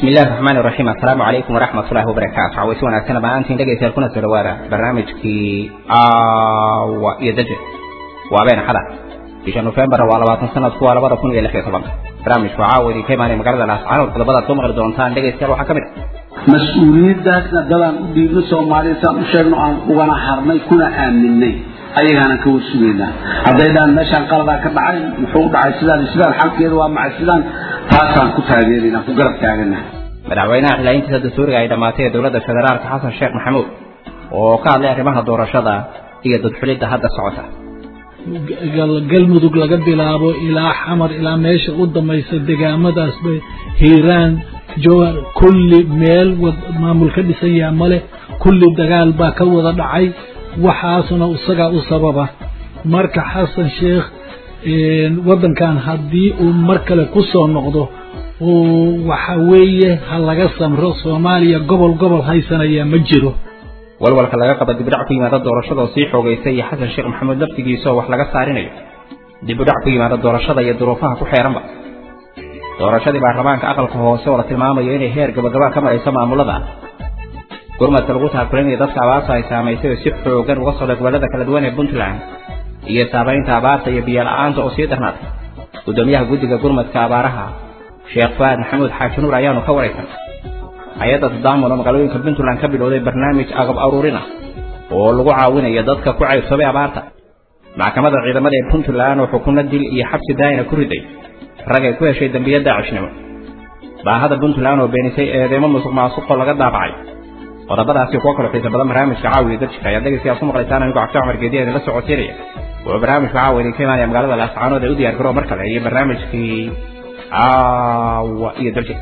bismi illahi raxmaan iraxiim assalaamu calaykum waraxmat ullahi wabarakaatu cawaysi wanaagsan dhammaantiin dhegaystayaal kuna soo dhawaada barnaamijkii aawa iyo daje waa been axada bisha nofembar waa labaatan sanadku waa labada kun iyo lix iyo tobanka barnaamijku caawa idinka imaanaya magaalada laascaanood qodobadaad soo maqli doontaan dhegaystayaal waxaa ka mid ah mas-uuliyaddaasna dadaan u dhiibno soomaaliya saan u sheegno aan ugana harnay kuna aaminay ayagaana ka warsugaynaa hadday dhaan meeshaan qaladaa ka dhacay muxuu u dhacay sidaan iyo sidaan xalkeeda waa macay sidaan taasaan ku taageeraynaa ku garab taagana madaxweynaha xilaayiintiisa dastuuriga ay dhammaatay ee dowladda federaalka xasan sheekh maxamuud oo ka hadlay arrimaha doorashada iyo dadxulidda hadda socota galmudug laga bilaabo ilaa xamar ilaa meesha u dambaysa degaamadaas bay hiiraan jowhar kulli meel maamul ka dhisan yaha male kulli dagaal baa ka wada dhacay waxaasna isagaa u sababa marka xasan sheekh waddankan haddii uu mar kale ku soo noqdo waxa weeye ha laga samro soomaaliya gobol gobol haysanaya ma jiro walwalka laga qaba dibudhac ku yimaada doorashada oo sii xoogaysay iyo xasan sheekh maxamuud laftigiisa oo wax laga saarinayo dibudhac ku yimaada doorashada iyo duruufaha ku xeeranba doorashadii baarlamaanka aqalka hoose oo la tilmaamayo inay heer gabagabaa ka marayso maamulada gurmadka lagu taakulinaya dadka abaarta ay saamaysay oo si xoogan uga socda gobollada kala duwan ee puntland iyo saamaynta abaarta iyo biyo-la-aanta oo sii darnaatay guddoomiyaha guddiga gurmadka abaaraha sheekh faad maxamuud xaaji nuur ayaanu ka waraysan hay-adda tadaamun oo magaalooyinka puntland ka bilowday barnaamij agab aruurina oo lagu caawinayo dadka ku caybsoobay abaarta maxkamadda ciidamada ee puntland oo xukunno dil iyo xabsi daayina ku riday rag ay ku heshay dembiya daacishnimo baahada puntland oo beenisay eedeemo musuq maasuqoo laga daabacay qodobadaasi kuwa kalo xiisa badan barnaamijka caawiya dadjika ayaad dhegaystayaal ku maqlaysaan anigoo cabdi cumar geediya idinla socodsiinaya wuxuu barnaamijka caawa idinka imaanaya magaalada laascaanood ee u diyaar garoo mar kale iyo barnaamijkii caawa iyo daljik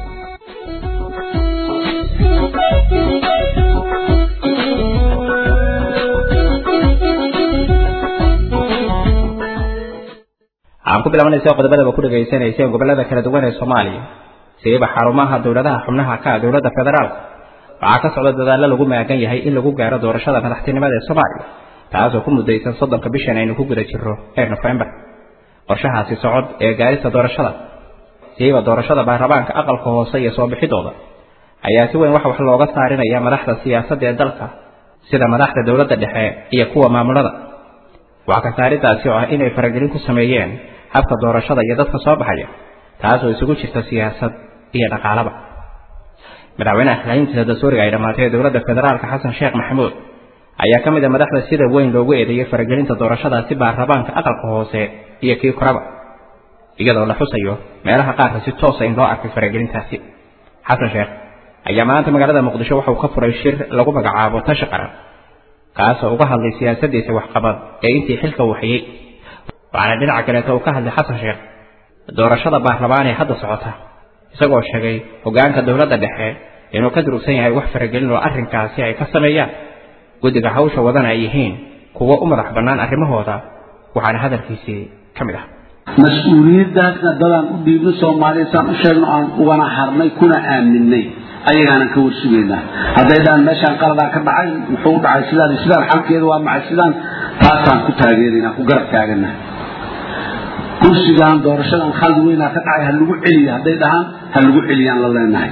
aan ku bilaabanaysa qodobadaba ku dhegaysanayseen gobollada kala duwan ee soomaaliya siiba xarumaha dowladaha xubnaha ka dowladda federaalka waxaa ka socda dadaallo lagu maagan yahay in lagu gaaro doorashada madaxtinimada ee soomaaliya taasoo ku muddaysan soddonka bishan aynu ku guda jirro ee nofembar qorshahaasi socod ee gaarista doorashada siiba doorashada baarlamaanka aqalka hoose iyo soo bixidooda ayaa si weyn wax wax looga saarinaya madaxda siyaasadda ee dalka sida madaxda dowladda dhexe iyo kuwa maamulada wax ka saaridaasi oo ah inay faragelin ku sameeyeen habka doorashada iyo dadka soo baxaya taasoo isugu jirta siyaasad iyo dhaqaalaba madaxweynaha xilaayiintiisa dastuuriga ay dhammaatay ee dowladda federaalka xasan sheekh maxamuud ayaa ka mid a madaxda sida weyn loogu eedeeyey faragelinta doorashadaasi baarlamaanka aqalka hoose iyo kii koraba iyadoo la xusayo meelaha qaarka si toosa in loo arkay faragelintaasi xasan sheekh ayaa maanta magaalada muqdisho waxauu ka furay shir lagu magacaabo tashi qaran kaasoo uga hadlay siyaasaddiisa waxqabad ee intii xilka waxyey waxaana dhinaca kaleeto uu ka hadlay xasan sheekh doorashada baarlamaan ee hadda socota isagoo sheegay hoggaanka dowladda dhexe inuu ka durugsan yahay wax faragelin oo arrinkaasi ay ka sameeyaan guddiga hawsha wadana ay yihiin kuwo u madax bannaan arrimahooda waxaana hadalkiisii ka mid ah mas-uuliyaddaasna dadaan u dhiibno soomaaliya saan u sheegno aan ugana harnay kuna aaminay ayagaana ka warsugaynaa hadday dhaan meeshaan qaladaa ka dhacay muxuu u dhacay sidaan iyo sidaan xalkeeda waa macay sidaan taasaan ku taageeraynaa ku garab taagana kursigan doorashadan khaldi weynaa ka dhacay ha lagu celiya hadday dhahaan ha lagu celiyaan la leenahay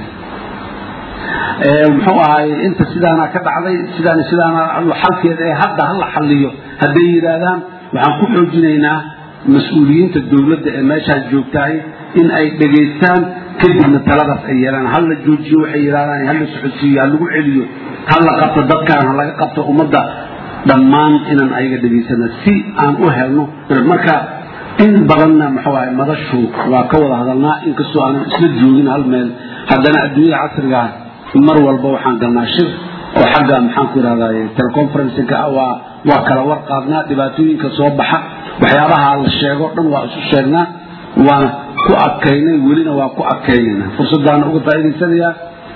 muxuu ahaay inta sidaana ka dhacday sidaan sidaana xalkeeda ee hadda hala xalliyo hadday yidhaahdaan waxaan ku xoojinaynaa mas-uuliyiinta dowladda ee meeshaas joogtahay in ay dhegaystaan kadibna taladaas ay yeelaan hal la joojiyo waxay yidhahdaan hal la socodsiiyo ha lagu celiyo hal la qabto dadkaan ha laga qabto ummadda dhammaan inaan ayaga dhegaysana si aan u helno marka in badanna muxuu ahay madashu waa ka wada hadalnaa inkastoo aanan isla joogin hal meel haddana adduunyada casrigaa mar walba waxaan galnaa shir oo xagga maxaan ku idhahday teleconferenceka ah waa waa kala war qaadnaa dhibaatooyinka soo baxa waxyaabaha la sheego dhan waa isu sheegnaa waana ku adkaynay welina waa ku adkaynayna fursadaana uga faa'idaysanayaa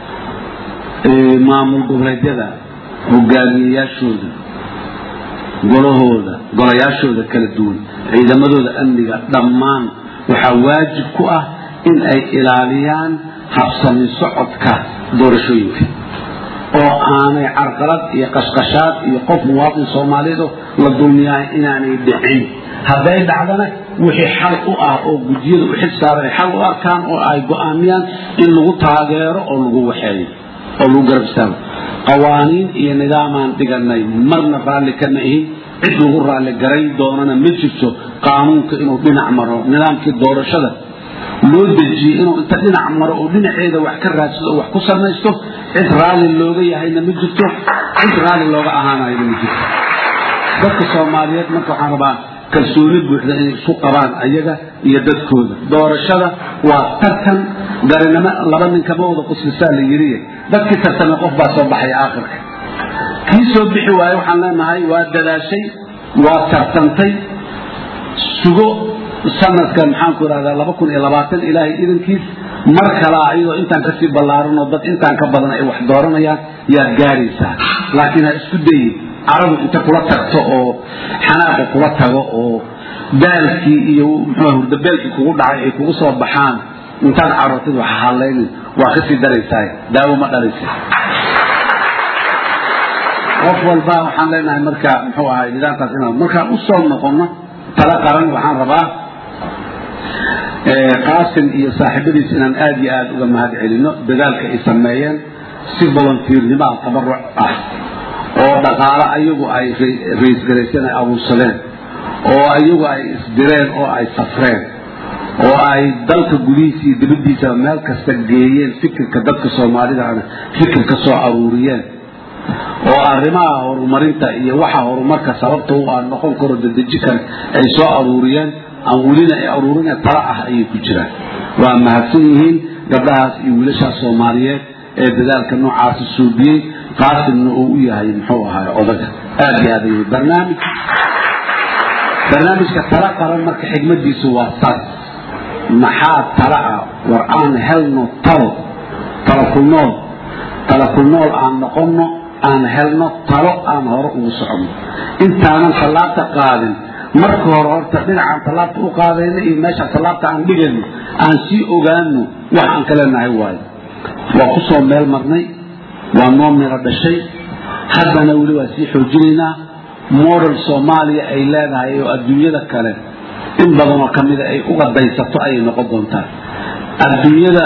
maamul goboleedyada hogaamiyeyaashooda golahooda golayaashooda kala duwan ciidamadooda amniga dhammaan waxaa waajib ku ah in ay ilaaliyaan habsami socodka doorashooyinka oo aanay carqalad iyo qashqashaad iyo qof muwaadin soomaaliyeed la dulmiyahay inaanay dhicin hadday dhacdana wixii xal u ah oo gudiyada u xil saaran ay xal u arkaan oo ay go'aamiyaan in lagu taageero oo lagu waxeeyo oo lagu garab istaago qawaaniin iyo nidaamaan dhiganay marna raalli kama ihin cid lagu raalli garay doonana ma jirto qaanuunka inuu dhinac maro nidaamkii doorashada loo dejiyey inuu inta dhinac maro oo dhinaceeda wax ka raadsado oo wax ku samaysto cid raalli looga yahayna ma jirto cid raalli looga ahaanayna ma jirto dadka soomaaliyeed marka waxaan rabaa kalsooni buuxda inay isu qabaan ayaga iyo dadkooda doorashada waa tartan garinimo laba nin kama wada quslisaa la yiriye dadkii tartamay qof baa soo baxaya aakhirka kii soo bixi waaye waxaan leenahay waa dadaashay waa tartantay sugo sanadka maxaanku irahdaa laba kun iyo labaatan ilaahay idankiis mar kalaa iyadoo intaan kasii ballaaran oo dad intaan ka badan ay wax dooranayaan yaad gaaraysaa laakiin ha isku dayin carabu inta kula tagto oo xanaaqu kula tago oo daalkii iyo muxuu hurdabeelkii kugu dhacay ay kugu soo baxaan intaad carartid wax hallaynin waa kasii daraysaa daawo ma dhalaysa qof walba waxaan leenahay marka muxuu ahay nidaamkaas inaan markaan u soo noqono tala qaran waxaan rabaa qaasim iyo saaxiibadiis inaan aad iyo aad uga mahad celino dadaalka ay sameeyeen si volunteernimo ah tabaruc ah oo dhaqaale ayagu ay raysgarayseen ay abuursadeen oo ayagu ay isdireen oo ay safreen oo ay dalka gudihiisa iyo dibaddiisa meel kasta geeyeen fikirka dadka soomaalidana fikir ka soo aruuriyeen oo arrimaha horumarinta iyo waxa horumarka sababta u ah noqon karo dadeji kale ay soo aruuriyeen aan welina ay aruurina tala ah ayay ku jiraan waa mahadsan yihiin gabdhahaas iyo wiilashaas soomaaliyeed ee dadaalka noocaasi suubiyey qaasimna uu u yahay muxuu ahaay odaga aad iyo aad ayay barnaamij barnaamijka tala qaran marka xigmadiisu waa saas maxaa tala ah war aan helno talo talo ku nool talo ku nool aan noqonno aan helno talo aan hore ugu soconno intaanan tallaabta qaadin marka hore horta dhinacaan tallaabta u qaadayno iyo meeshaan tallaabta aan dhigayno aan sii ogaano wax aan ka leenahay waayo waa ku soo meel marnay waa noo miro dhashay haddana weli waa sii xoojinaynaa model soomaaliya ay leedahay oo adduunyada kale in badanoo ka mida ay uga daysato ayay noqon doontaa adduunyada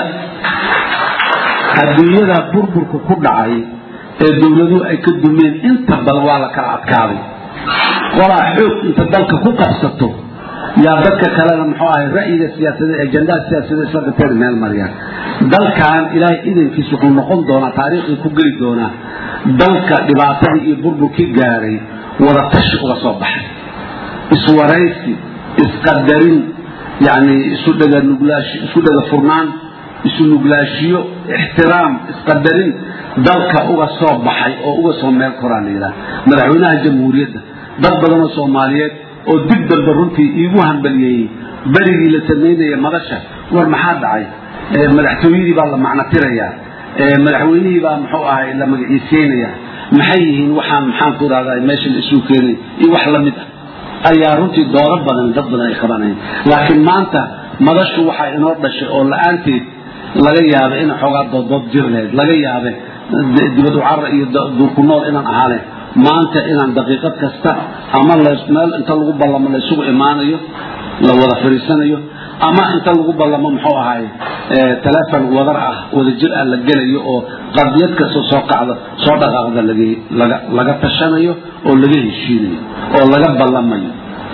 adduunyada burburka ku dhacay ee dowladuhu ay ka dumeen inta badan waa la kala adkaaday qolaa xoog inta dalka ku qabsato yaa dadka kalena muxuu ahay ra'yiga siyaasadeed ajandaha siyaasadeed isla gateen meel mariyaan dalkan ilaahay idankiis wuxuu noqon doonaa taariikhii ku geli doonaa dalka dhibaatadii iyo burburkii gaaray wada tashi uga soo baxay iswaraysi isqadarin yani isu dhaga nuglaashi isku dhaga furnaan isu nuglaashiyo ixtiraam isqadarin dalka uga soo baxay oo uga soo meel koraan la yidhaha madaxweynaha jamhuuriyadda dad badanoo soomaaliyeed oo dib dambe runtii iigu hambaliyeeyey berigii la samaynaya madasha war maxaa dhacay madaxtooyadii baa la macnotirayaa madaxweynihii baa muxuu ahay la magaciiseynaya maxay yihiin waxaan maxaan ku idhahdaa meesha la isugu keenay iyo wax la mid ah ayaa runtii doodo badan dad badan ay qabanayeen laakiin maanta madashu waxaa inoo dhashay oo la-aanteed laga yaabay in xoogaa dooddood jir lahayd laga yaabe dibad u carar iyo duurku nool inaan ahaalen maanta inaan daqiiqad kasta ama meel inta lagu ballamo la isugu imaanayo la wada fadhiisanayo ama inta lagu ballamo muxuu ahaay telefon wadar ah wada jir ah la gelayo oo qadiyad kastoo soo kacda soo dhaqaaqda laga tashanayo oo laga heshiinayo oo laga ballamayo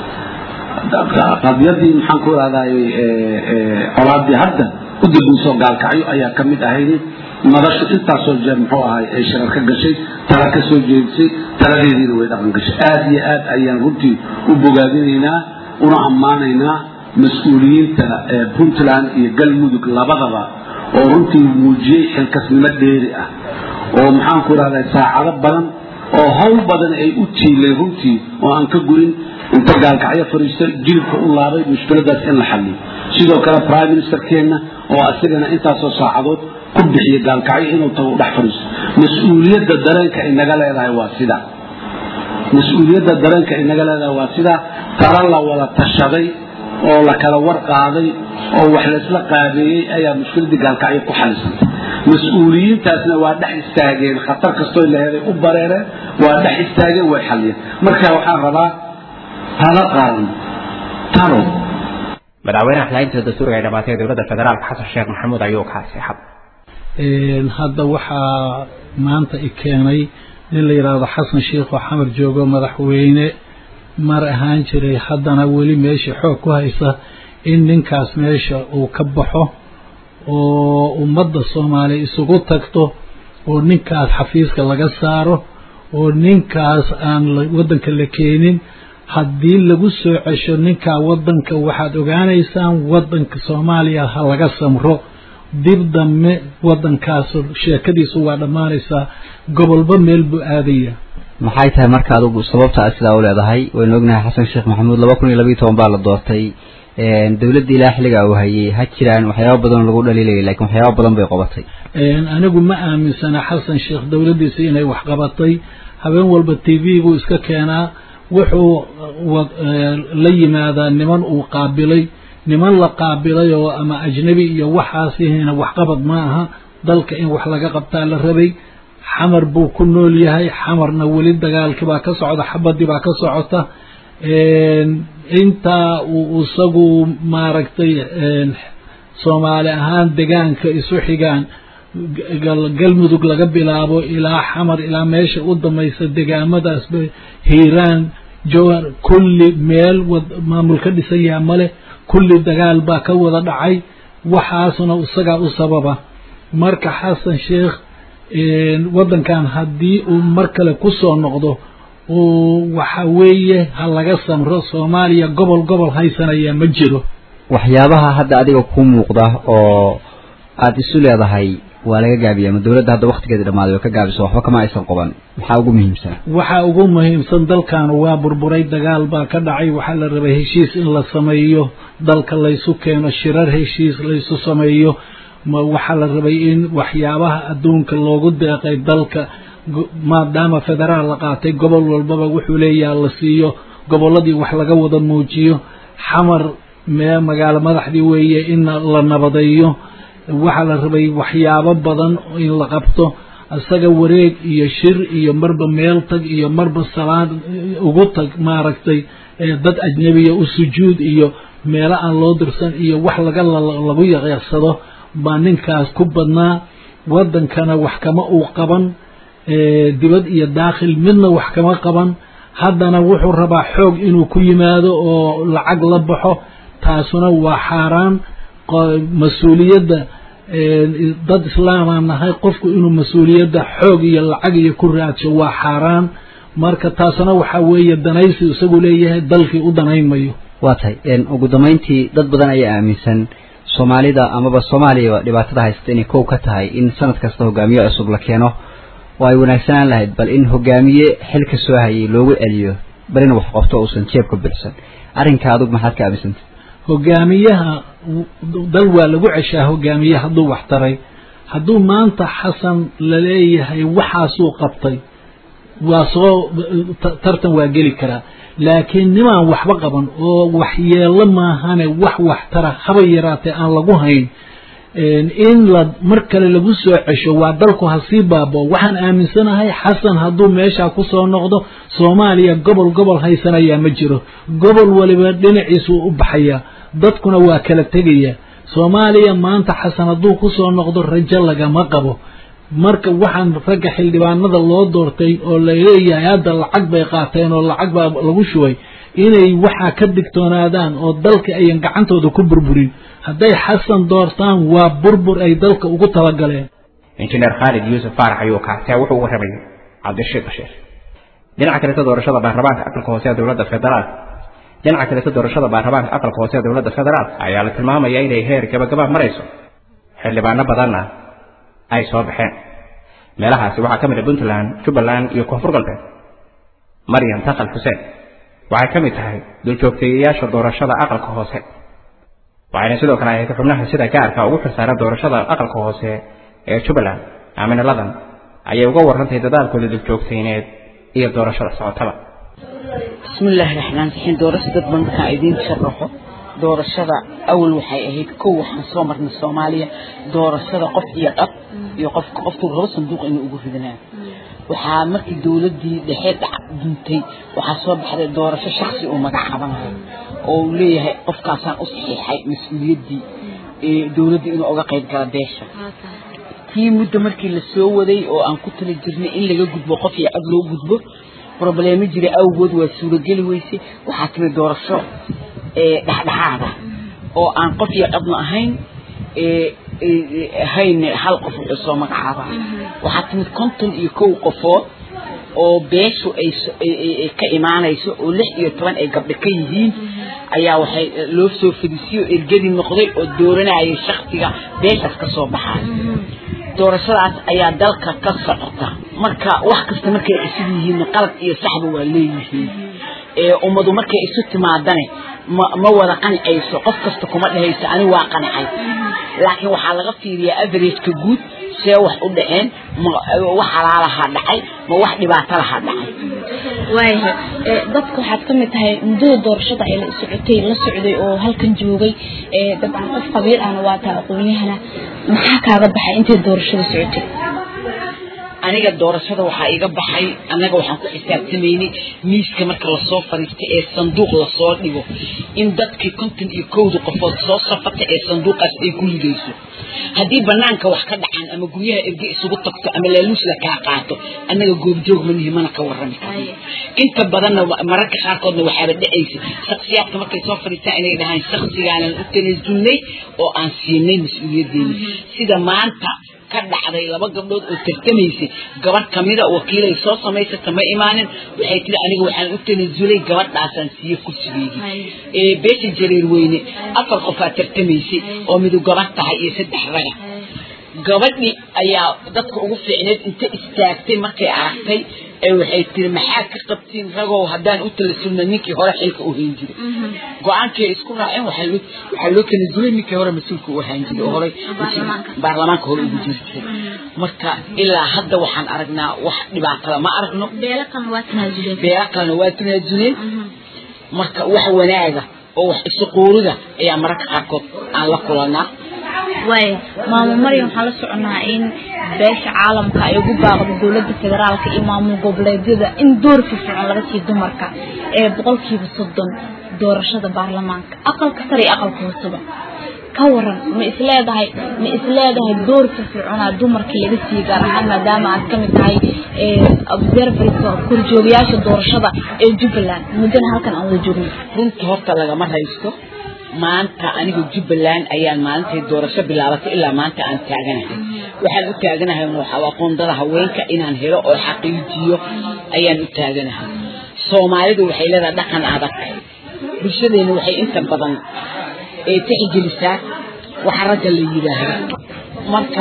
qadiyadii maxaan ku ihahday colaadii hadda u dambeysoo gaalkacyo ayaa ka mid ahayd madashu intaasoo jeer muxuu ahay ay sharar ka gashay tala ka soo jeedisay taladeediina way dhaqan gashay aad iyo aad ayaan runtii u bogaadinaynaa una ammaanaynaa mas-uuliyiinta puntland iyo galmudug labadaba oo runtii muujiyey xilkasnimo dheeri ah oo maxaan ku ihahday saacado badan oo hawl badan ay u tiilay runtii oo aan ka go'in inta gaalkacyo fadhiisto jilibka u laabay mushkiladaas in la xalliyo sidoo kale prime ministerkeenna oo asagana intaasoo saacadood ku bixiya gaalkacyo inuu tago dhex fadhiisto mas-uuliyadda dareenka ay naga leedahay waa sidaa mas-uuliyadda dareenka ay naga leedahay waa sidaa tala la wada tashaday oo la kala war qaaday oo wax laysla qaabeeyey ayaa mushkiladii gaalkacyo ku xalisantay mas-uuliyiintaasna waa dhex istaageen khatar kastoo laheeday u bareereen waa dhex istaageen way xaliyeen marka waxaan rabaa tala qaran talo madaxweynaha xilaalinta dastuuriga ay dhamaatay dowladda federaalka xasan sheekh maxamuud ayuu kaasi xad hadda waxaa maanta i keenay nin la yidhaahdo xasan sheikh oo xamar joogo madaxweyne mar ahaan jiray haddana weli meesha xoog ku haysa in ninkaas meesha uu ka baxo oo ummadda soomaaliya isugu tagto oo ninkaas xafiiska laga saaro oo ninkaas aan waddanka la keenin haddii lagu soo cesho ninkaa waddanka waxaad ogaanaysaan waddanka soomaaliya ha laga samro dib dambe waddankaas sheekadiisu waa dhammaanaysaa gobolba meel buu aadaya maxay tahay marka adugu sababta aad sidaa u leedahay waynu ognahay xasan sheekh maxamuud laba kun iyo labiiyo toban baa la doortay dowladda ilaa xilligaa uu hayay ha jiraan waxyaaba badan lagu dhaliilayay lakiin waxyaaba badan bay qabatay anigu ma aaminsana xasan sheekh dowladdiisa inay wax qabatay habeen walba t v-gu iska keenaa wuxuu la yimaadaa niman uu qaabilay niman la qaabilay oo ama ajnabi iyo waxaasihina waxqabad ma aha dalka in wax laga qabtaa la rabay xamar buu ku nool yahay xamarna weli dagaalkii baa ka socda xabadii baa ka socota intaa uu isagu maaragtay soomaali ahaan degaanka isu xigaan galmudug laga bilaabo ilaa xamar ilaa meesha u damaysa degaamadaasba hiiraan jowar kulli meel maamul ka dhisan yaha male kulli dagaal baa ka wada dhacay waxaasna isagaa u sababa marka xasan sheekh waddankan haddii uu mar kale ku soo noqdo waxa weeye ha laga samro soomaaliya gobol gobol haysanaya ma jiro waxyaabaha hadda adiga ku muuqda oo aada isu leedahay waa laga gaabiya ama dowladda hadda waktigeeda dhamaaday oo ka gaabiso waxba kama aysan qaban maxaa ugu muhiimsan waxaa ugu muhiimsan dalkan waa burburay dagaal baa ka dhacay waxaa la rabay heshiis in la sameeyo dalka laysu keeno shirar heshiis laysu sameeyo waxaa la rabay in waxyaabaha adduunka loogu deeqay dalka maadaama federaal la qaatay gobol walbaba wuxuu leeyaha la siiyo gobolladii wax laga wada muujiyo xamar mee magaalo madaxdii weeye in la nabadeeyo waxaa la rabay waxyaabo badan in la qabto isaga wareeg iyo shir iyo marba meel tag iyo marba salaad ugu tag maaragtay dad ajnebiya u sujuud iyo meelo aan loo dirsan iyo wax laga lagu yaqyaqsado baa ninkaas ku badnaa waddankana wax kama uu qaban dibad iyo daakhil midna wax kama qaban haddana wuxuu rabaa xoog inuu ku yimaado oo lacag la baxo taasuna waa xaaraan mas-uuliyadda dad islaamaan nahay qofku inuu mas-uuliyadda xoog iyo lacag iyo ku raadsho waa xaaraan marka taasuna waxaa weeye danaysi isagu leeyahay dalkii u danaynmayo waa tahay ugu dambayntii dad badan ayaa aaminsan soomaalida amaba soomaaliyaba dhibaatada haysata inay kow ka tahay in sanad kasta hogaamiye cusub la keeno oo ay wanaagsanaan lahayd bal in hogaamiye xilka soo hayay loogu celiyo bal in wax qabto uusan jeebka bilsan arrinka adug maxaad ka aaminsanta hogaamiyaha dal waa lagu ceshaa hogaamiye hadduu wax taray hadduu maanta xasan laleeyahay waxaasuu qabtay waa soo tartan waa geli karaa laakiin nimaan waxba qaban oo waxyeello maahane wax wax tara haba yaraatee aan lagu hayn in la mar kale lagu soo cesho waa dalku hasii baabo waxaan aaminsanahay xasan hadduu meeshaa kusoo noqdo soomaaliya gobol gobol haysanayaa ma jiro gobol waliba dhinaciisuu u baxayaa dadkuna waa kala tegaya soomaaliya maanta xasan hadduu kusoo noqdo rajo lagama qabo marka waxaan ragga xildhibaanada loo doortay oo laleeyahay hadda lacag bay qaateen oo lacag baa lagu shubay inay waxaa ka digtoonaadaan oo dalka ayan gacantooda ku burburin hadday xasan doortaan waa burbur ay dalka ugu talagaleen injineer khaalid yuusuf faarax ayuu kaasee wuxuu uga rabay cabdirashiid bashiir dhinaca kaleta doorashada baarlamaanka aqalka hoose ee dowladda federaalk dhinaca kaleta doorashada baarlamaanka aqalka hoose ee dowladda federaalk ayaa la tilmaamaya inay heer gabagaba marayso xildhibaano badanna ay soo baxeen meelahaasi waxaa ka mid ah puntland jubbaland iyo koonfur galbeed maryam taqal xuseen waxay ka mid tahay duljoogteeyayaasha doorashada aqalka hoose waxayna sidoo kale ahayd xubnaha sida gaarka ugu xilsaaran doorashada aqalka hoose ee jubbaland aamina ladan ayay uga warrantay dadaalkooda duljoogtayneed iyo doorashada socotaba bismillaahi raxmaan raxiim doorasho dad badan markaan idiin sharaxo doorashada awal waxay ahayd kow waxaan soo marnay soomaaliya doorashada qof iyo dhab iyo qofka qofkuu rabo sanduuq inuu ugu ridanayo waxaa markii dowladdii dhexe duntay waxaa soo baxday doorasho shaksi uu magacaabanayo oo uu leeyahay qofkaasaan u saxiixay mas-uuliyaddii dowladda inuu uga qayb gala beesha tii muddo markii la soo waday oo aan ku tali jirnay in laga gudbo qof iyo cod loo gudbo problemo jira awgood waa suurageli weysay waxaa timi doorasho dhexdhexaada oo aan qof iyo codna ahayn hayn hal qof wuxuu soo magacaabaa waxaa timid konton iyo kow qofood oo beeshu ay ka imaanayso oo lix iyo toban ay gabdho ka yihiin ayaa waxay loo soo fadisiyo ergadi noqday oo dooranayay shaksiga beeshaas ka soo baxaay doorashadaas ayaa dalka ka socota marka wax kasta markay cusub yihiin qalab iyo saxba waa leeyihiin ummadu markay isu timaadane ma ma wada qancayso qof kasta kuma dhehayso ani waa qancay laakiin waxaa laga fiiriyaa averageka guud see wax u dhaceen ma wax halaalahaa dhacay ma wax dhibaato lahaa dhacay waayahay dadka waxaad ka mid tahay muddada doorashada ay la socotay la socday oo halkan joogay dabcan qof qabiil ahna waa taa aqoonyahana maxaa kaaga baxay intay doorashada socotay aniga doorashada waxaa iga baxay annaga waxaan ku xisaabtamaynay miiska marka lasoo fadhiista ee sanduuq lasoo dhigo in dadkii konton iyo kowda qofood soo safata ee sanduuqaas ay ku ridayso haddii banaanka wax ka dhacaan ama guryaha erge isugu tagto ama laaluus la kaa qaato annaga goobjoog ma nihi mana ka warrami karno inta badanna mararka qaarkoodna waxaaba dhacaysa shaksiyaadka markay soo fadhiistaan inay dhahaan shaksigaanaan u tanaasulnay oo aan siinay mas-uuliyaddeena sida maanta ka dhacday laba gabdhood oo tartamaysay gabadh kamida wakiilay soo samaysata ma imaanin waxay tiri aniga waxaan u tanaasulay gabadhaasaan siiye kursigeedii beesha jareer weyne afar qofaa tartamaysay oo midu gabadh tahay iyo saddex raga gabadhii ayaa dadka ugu fiicneed inta istaagtay markay aragtay ee waxay tiri maxaa ka qabtiin ragow haddaan u talasulna ninkii hore xilka u hayn jiray go-aankii ay isku raaceen waxaa loo waxaa loo tanasulay ninkii hore mas-uulka u ahaan jiray oo horey baarlamaanka hore ugu jiri jiray marka ilaa hadda waxaan aragnaa wax dhibaatada ma aragno beelo kalena waa tanaasuleen beelo kalena waa tanaasuleen marka wax wanaaga oo wax isu quurida ayaa mararka qaarkood aan la kulanaa waaya maamul maryam waxaan la soconaa in beesha caalamka ay ugu baaqdo dowladda federaalka iyo maamul goboleedyada in door firfircoon laga siiyo dumarka ee boqolkiiba soddon doorashada baarlamaanka aqalka sare iyo aqalka hooseba ka waran ma isleedahay ma isleedahay door firfircoonaa dumarka laga siiyo gaar ahaan maadaama aad kamid tahay observerska korjoogayaasha doorashada ee jubbaland muddana halkan aan wada joogno runta horta lagama haysto maanta aniga jubbaland ayaan maalintay doorasho bilaabatay ilaa maanta aan taaganahay waxaan u taaganahay waxaa aqoondada haweenka inaan helo oo xaqiijiyo ayaan u taaganahay soomaalidu waxay leedahay dhaqan adag bulshadeena waxay inta badan ee tixgelisaa waxa ragga la yidhaahdo marka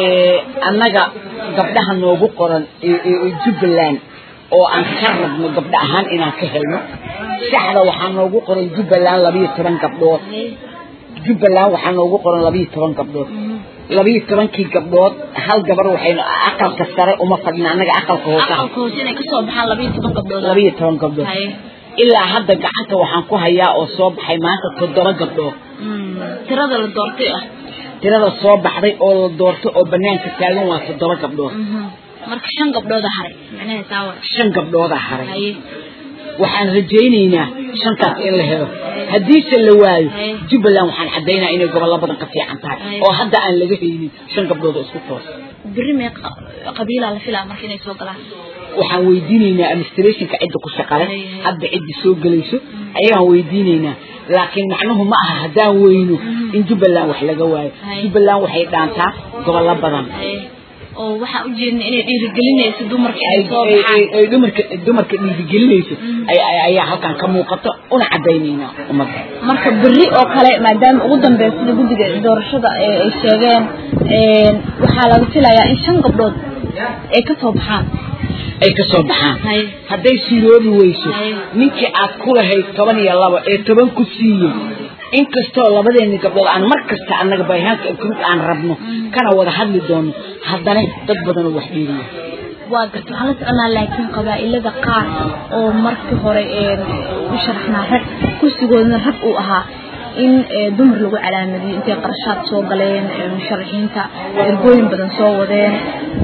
annaga gabdhaha noogu qoran ee jubbaland oo aan ka rabno gabdho ahaan inaan ka helno saxda waxaa noogu qoran jubbaland labayo toban gabdhood jubbaland waxaa noogu qoran labayo toban gabdhood labayo tobankii gabdhood hal gabar waxaynu aqalka sare uma fadhina annaga aqalka hoose aqalka hoose inay kasoo baxaan labayo toban gabdhood labayo toban gabdhood Haye. ilaa hadda gacanta waxaan ku hayaa oo soo baxay maanta toddoba gabdhood Mm, tirada la doortay ah tirada soo baxday oo la doortay oo banaanka taagan waa toddoba gabdhood Mhm. marka shan gabdhooda haray macnaheed taa war shan gabdhooda haray haye waxaan rajaynaynaa shantaas in la helo haddiise la waayo Haye. jubbaland waxaan caddaynaa inay gobollo badan ka fiican tahay Haye. oo hadda aan laga haynin shan gabdhood oo isku toos beri mee qabiilaa la filaa marka inay soo galaan waxaan weydiinaynaa administrationka cidda ku shaqale Haye, haye. hadda cidda soo gelayso ayagaan weydiinaynaa laakiin macnuhu ma aha haddaan weyno in jubbaland wax laga waayo Haye. jubbaland waxay dhaantaa gobollo badan haye oo waxaan u jeedna inay dhiirigelinayso dumarka ay inay soo ay- baxaan ay- ay dumarka dumarka dhiirigelinayso ay- ay- ayaa halkan ka muuqato una caddaynaynaa ummadda marka beri oo kale maadaama ugu dambeeya sida guddiga doorashada ee ay sheegeen een, waxaa laga filayaa in shan gabdhood ay ka soo baxaan ay ka soo baxaan Haye. hadday siroobi weyso Haye. ninkii aad ku lahayd toban iyo labo ee toban ku siiyey inkastoo labadeeni gabdhood aan mar kasta annaga bayhaanka group aan rabno kana wada hadli doono haddana dad badan oo wax dheeriya waa garta waxaan la soconaa laakiin qabaa'ilada qaar oo markii hore een, u sharaxnaa rag kursigoodna rag uu ahaa in dumar lagu calaamadiyo intay qarashaad soo galeen musharaxiinta ergooyin badan soo wadeen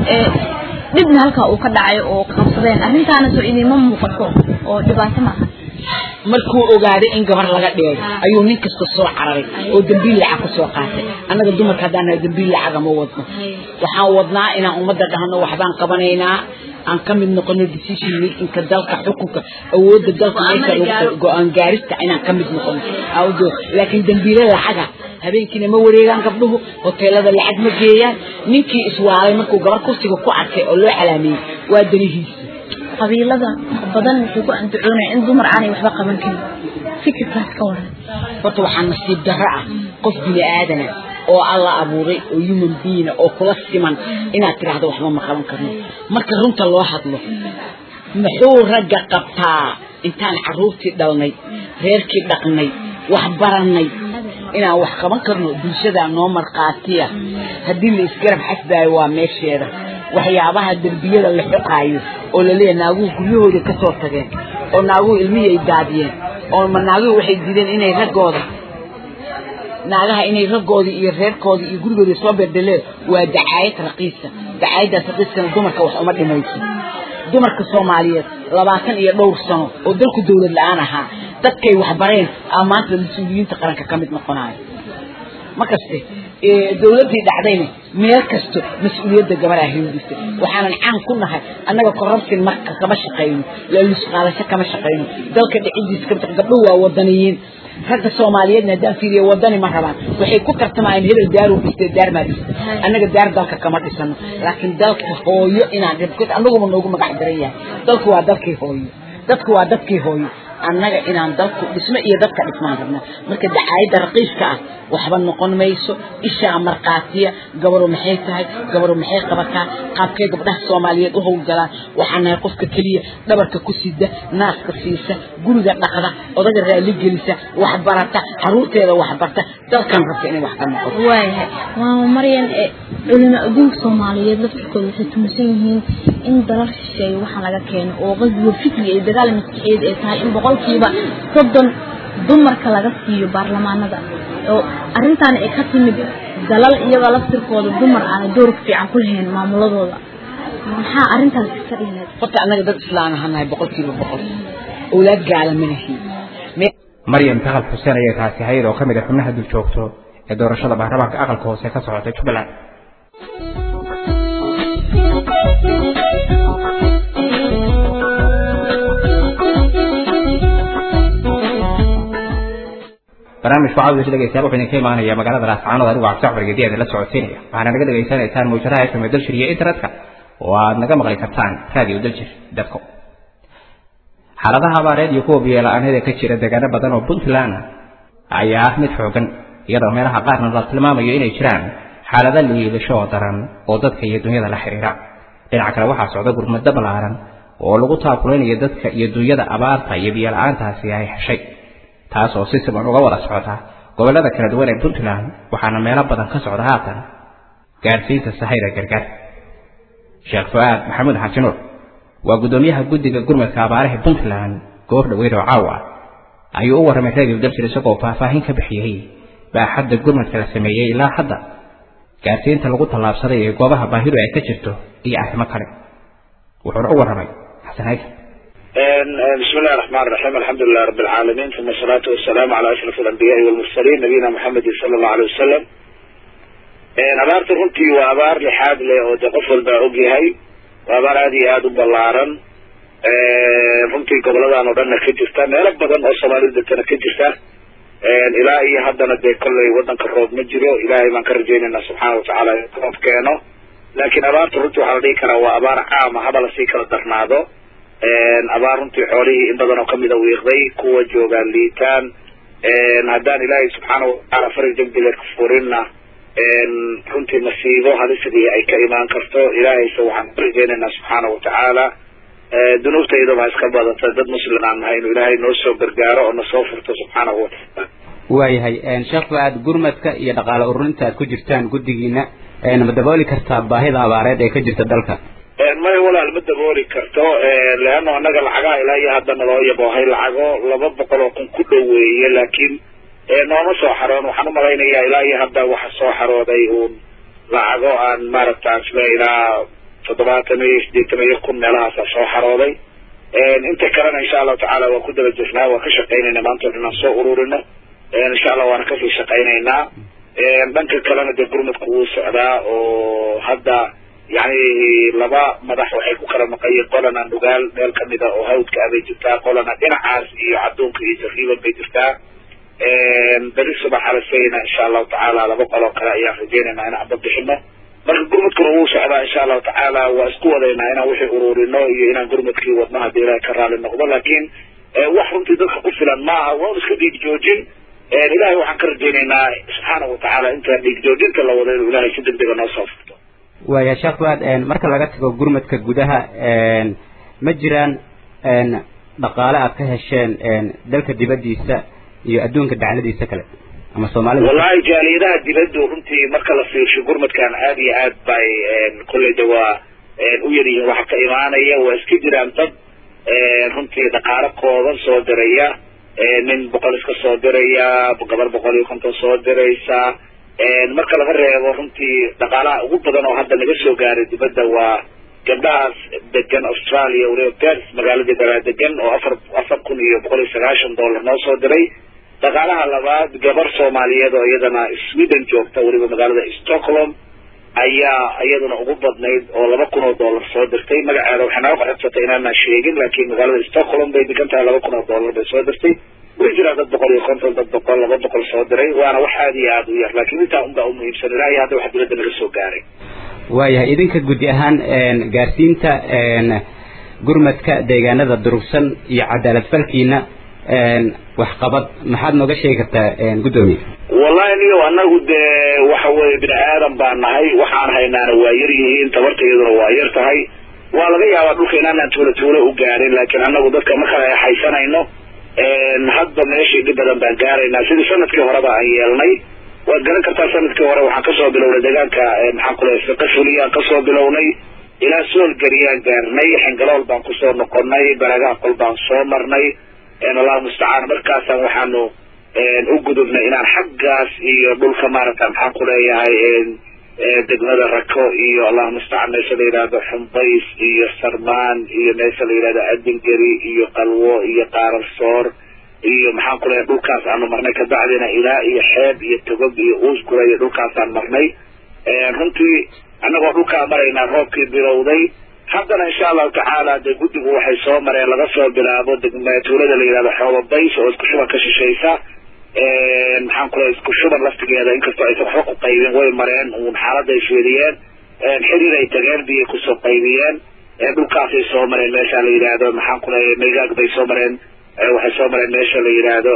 dhibna halkaa uu ka dhacay oo qabsadeen arrintaana soo idiinma muuqato oo dhibaato maaha markuu ogaaday in gabar laga dhigay ayuu nin kasta soo cararay oo dambiil lacag ku soo qaatay annaga dumarka haddaan nahay dambiil lacaga ma wadno waxaan wadnaa inaan ummadda dhahno waxbaan qabanaynaa aan ka mid noqono decision makinka dalka xukunka awoodda dalka meesha go-aan gaarista inaan ka mid noqono awdo laakiin dambiile lacaga habeenkiina ma wareegaan gabdhuhu hoteelada lacag ma geeyaan ninkii iswaalay markuu gabar kursiga ku arkay oo loo calaameeyey waa danihiisa qabiilada badan wuxuu ku andacoonaya in dumar aanay waxba qaban karin fikirkaas ka waran horta waxaa nasiib darro ah qof bini aadana oo alla abuuray oo human being oo kula siman inaad tidhaahdo waxba ma qaban karno marka runta loo hadlo muxuu ragga qabtaa intaan carruurtii dhalnay reerkii dhaqnay wax barannay inaan wax qaban karno bulshadaa noo markhaatiya haddii la isgarab xasbaayo waa meesheeda waxyaabaha derbiyada la xoqaayo oo laleeyahay naaguhu guryahooda ka soo tageen oo naaguhu ilmihii ay daadiyeen oo ma naaguhu waxay diideen inay raggooda naagaha inay raggoodii iyo reerkoodii iyo gurigooda soo bedeleen waa dacaayad raqiisa dacaayaddaas raqiiskana dumarka wax uma dhimayso dumarka soomaaliyeed labaatan iyo dhowr sano oo dalku dawlad la-aan ahaa dadkay waxbareen aa maanta mas-uuliyiinta qaranka ka mid noqonayo ma kaste dawladdii dhacdayna meel kasto mas-uuliyadda gabaraa hewdisa waxaanan caan ku nahay annaga corruption marka kama shaqayno laalusqaalasho kama shaqayno dalka dhicidiis ka gabdhuhu waa wadaniyiin ragga soomaaliyeedna haddaan fiiriyo wadani ma rabaan waxay ku tartamayaan hebel daaruu dhistay daar maa dhistay annaga daar dalka kama dhisano laakiin dalka hooyo inaan dhib annaguma noogu magac daran yahay dalku waa dalkii hooyo dadku waa dadkii hooyo annaga inaan dalku dhismo iyo dadka dhismaan rabna marka dacaayadda raqiiska ah waxba noqon mayso ishaa markhaatiya gabaru maxay tahay gabaru maxay qabataa qaabkee gabdhaha soomaaliyeed u howlgalaan waxaa nahay qofka keliya dhabarka ku sida naaska siisa guriga dhaqda odaga raali gelisa waxbarata caruurteeda waxbarta dalkan rabta inay wax ka noqoto waayahay maama maryan culimo adduunka soomaaliyeed laftirkooda waxay tumasan yihiin in dalal shisheeye waxaa laga keeno oo qasbiga fikriga iyo dagaal maskaxeed ay tahay in boqolkiiba soddon dumarka laga siiyo baarlamaanada oo arrintaana ay ka timid dalal iyagoo laftirkooda dumar aana door fiican ku lahayn maamuladooda maxaa arrintaas ka dhihilayd horta annaga dad islaan ahanahay boqolkiiba boqol owlaad gaala ma lihiin maryam takal xuseen ayay taasi ahayd oo ka mid a xubnaha dul joogto ee doorashada baarlamaanka aqalka hoose ka socotay jubbaland barnaamijku cawdis dhegeystayaal wuxuu idinka imaanaya magaalada laascaanood anigu cabdi jacfar gediyaada la socodsiinaya waxaana naga dhegaysanaysaan muujadaha fm dalshir iyo internetka oo aad naga maqli kartaan radio dalshir com xaaladaha abaareed iyo kuwa biyola-aaneed ee ka jira deegaano badan oo puntland ayaa ah mid xoogan iyadoo meelaha qaarna la tilmaamayo inay jiraan xaalado liidasho oo daran oo dadka iyo dunyada la xiriira dhinaca kale waxaa socda gurmado ballaaran oo lagu taakulaynayo dadka iyo dunyada abaarta iyo biyola-aantaasi ay heshay taas oo si siman uga wada socota gobollada kala duwan ee puntland waxaana meelo badan ka socda haatan gaadhsiinta sahayda gargaar sheekh fu-aad maxamuud xajinuur waa guddoomiyaha guddiga gurmadka abaaraha puntland goor dhaweyd oo caawa ayuu u warramay radio dabsir isagoo faahfaahin ka bixiyey baaxadda gurmadka la sameeyey ilaa hadda gaadhsiinta lagu tallaabsaday ee goobaha baahidu ay ka jirto iyo arrimo kale wuxuuna u warramay xasan haysan بسم الله الرحمن الرحيم الحمد لله رب العالمين ثم الصلاة والسلام على أشرف الأنبياء والمرسلين نبينا محمد صلى الله عليه وسلم abaarta runtii waa abaar lixaad leh oo de qof walba ogyahay waa abaar aada iyo aada u ballaaran runtii goboladan oo dhanna ka jirta meelo badan oo soomaalida degtana ka jirta ilaa iyo haddana dee kolley waddanka roob ma jiro ilaahay baan ka rajaynayna subxaana watacaala in roob keeno laakiin abaarta runtii waxaa la dhihi karaa waa abaar caama haba lasii kala darnaado abaar runtii xoolihii in badan oo kamida wiiqday kuwa joogaan liitaan haddaan ilaahay subxaana watacaala farig degdega ka furinna runtii masiibo hadisidii ay ka imaan karto ilaahayse waxaan ka rajaynaynaa subxaana watacaala dunuubtaydaba ha iska badanta dad muslim aan nahay inuu ilaahay noo soo gargaaro oo nasoo furto subxaanahu watacaala waayahay sheekh fu-aad gurmadka iyo dhaqaale ururinta aad ku jirtaan guddigiina ma dabooli kartaa baahida abaareed ee ka jirta dalka maya walaal ma dabooli karto leano annaga lacagaha ilaa iyo hadda naloo yaboohay lacago laba boqol oo kun ku dhoweeye laakiin nooma soo xaroon waxaan umalaynayaa ilaa iyo hadda waxa soo xarooday uun lacago aan maaragta sida ilaa toddobaatan iyo sideetan iyo kun meelahaasa soo xarooday inta kalena insha allahu tacaala waan ku daba jirnaa waan ka shaqaynayna maanta inaan soo ururino insha allah waana kasii shaqaynaynaa dhanka kalena dee gurmadku wuu socdaa oo hadda yani laba madax waxay ku kala maqayeen qolana nugaal meel kamida oo hawdka ah bay jirtaa qolana dhinacaas iyo cadduunka iyo jariiban bay jirtaa beri subax alasayna insha allahu tacaala laba qoloo kale ayaan rajeynaynaa in aba bixino marka gurmadkuna wuu socdaa insha allahu tacaala waa isku wadaynaa inaan wixii ururino iyo inaan gurmadkii wadno haddii ilahay ka raali noqdo laakiin wax runtii dadka ku filan maaha waa iska dhiig joojin ilahay waxaan ka rajeynaynaa subxaanahu watacaala inta dhiig joojinta la wado inuu ilahay si degdega noo soo furto waaya sheekh fuaad marka laga tago gurmadka gudaha ma jiraan dhaqaale aad ka hesheen dalka dibaddiisa iyo adduunka dacladiisa kale ama soomaalida wallahi jaaliyadaha dibaddu runtii marka la fiirsho gurmadkan aada iyo aad bay kolleyda waa u yaryihiin waxa ka imaanaya waa iska jiraan dad runtii dhaqaalo kooban soo diraya nin boqol iska soo diraya gabar boqol iyo konton soo diraysa marka laga reebo runtii dhaqaalaha ugu badan oo hadda naga soo gaaray dibadda waa gabdhahaas degan australia waliba pers magaalada galaa degan oo afar afar kun iyo boqol iyo sagaashan dollar noo soo diray dhaqaalaha labaad gabar soomaaliyeed oo iyadana sweden joogta weliba magaalada stockholm ayaa iyaduna ugu badnayd oo laba kun oo dollar soo dirtay magaceeda waxay naga codsatay inaanaan sheegin laakiin magaalada stockholm bay degan tahay laba kun oo dollar bay soo dirtay way jiraan dad boqol iyo konton dad boqol laba boqol soo diray waana wax aada iyo aada u yar laakiin intaa unbaa umuhiimsan ilaa iyo hadda wax dibadda naga soo gaaray waayahay idinka gudi ahaan gaarsiinta gurmadka deegaanada durugsan iyo cadaalad falkiina waxqabad maxaad nooga sheegi kartaa guddoomiye wallahi niyo anagu dee waxa weye bini aadan baan nahay waxaan haynaana waa yar yihiin tabartayaduna waa yar tahay waa laga yaabaa dhulka inaanaan tuulo tuulo u gaarin laakiin anagu dadka ma kala haysanayno hadda meeshii dhib badan baan gaaraynaa sidii sanadkii horeba aan yeelnay waad garan kartaa sanadkii hore waxaan kasoo bilownay deegaanka maxaan ku lehay fiqa fuliyaan kasoo bilownay ilaa soolgariyaan gaarnay xingalool baan kusoo noqonay baraagaha qol baan soo marnay allahu mustacaan markaasaan waxaanu u gudubnay inaan xaggaas iyo dhulka maaragta maxaan ku leeyahay degmada rako iyo allahu mustacaan meesha la yidhaahdo xumbays iyo sarmaan iyo meesha la yidhahdo adingeri iyo qalwo iyo qaararsoor iyo maxaan ku leeyahay dhulkaas aanu marnay kabacdina ilaa iyo xeeb iyo togob iyo uusgura iyo dhulkaasaan marnay runtii annagoo dhulkaa maraynaa roobkii bilowday haddana insha allahu tacaala dee guddigu waxay soo mareen laga soo bilaabo degma tuulada la yidhahdo xooba bays oo isku shuban ka shishaysa maxaan ku leeyahay isku shuban laftigeeda inkastoo aysan waxba ku qaybin way mareen uun xaaladda ay fiiriyeen xiriir ay tageen biyay kusoo qaybiyeen dhulkaasay soo mareen meesha la yidhaahdo maxaan ku leeyahay maygaag bay soo mareen waxay soo mareen meesha la yidhaahdo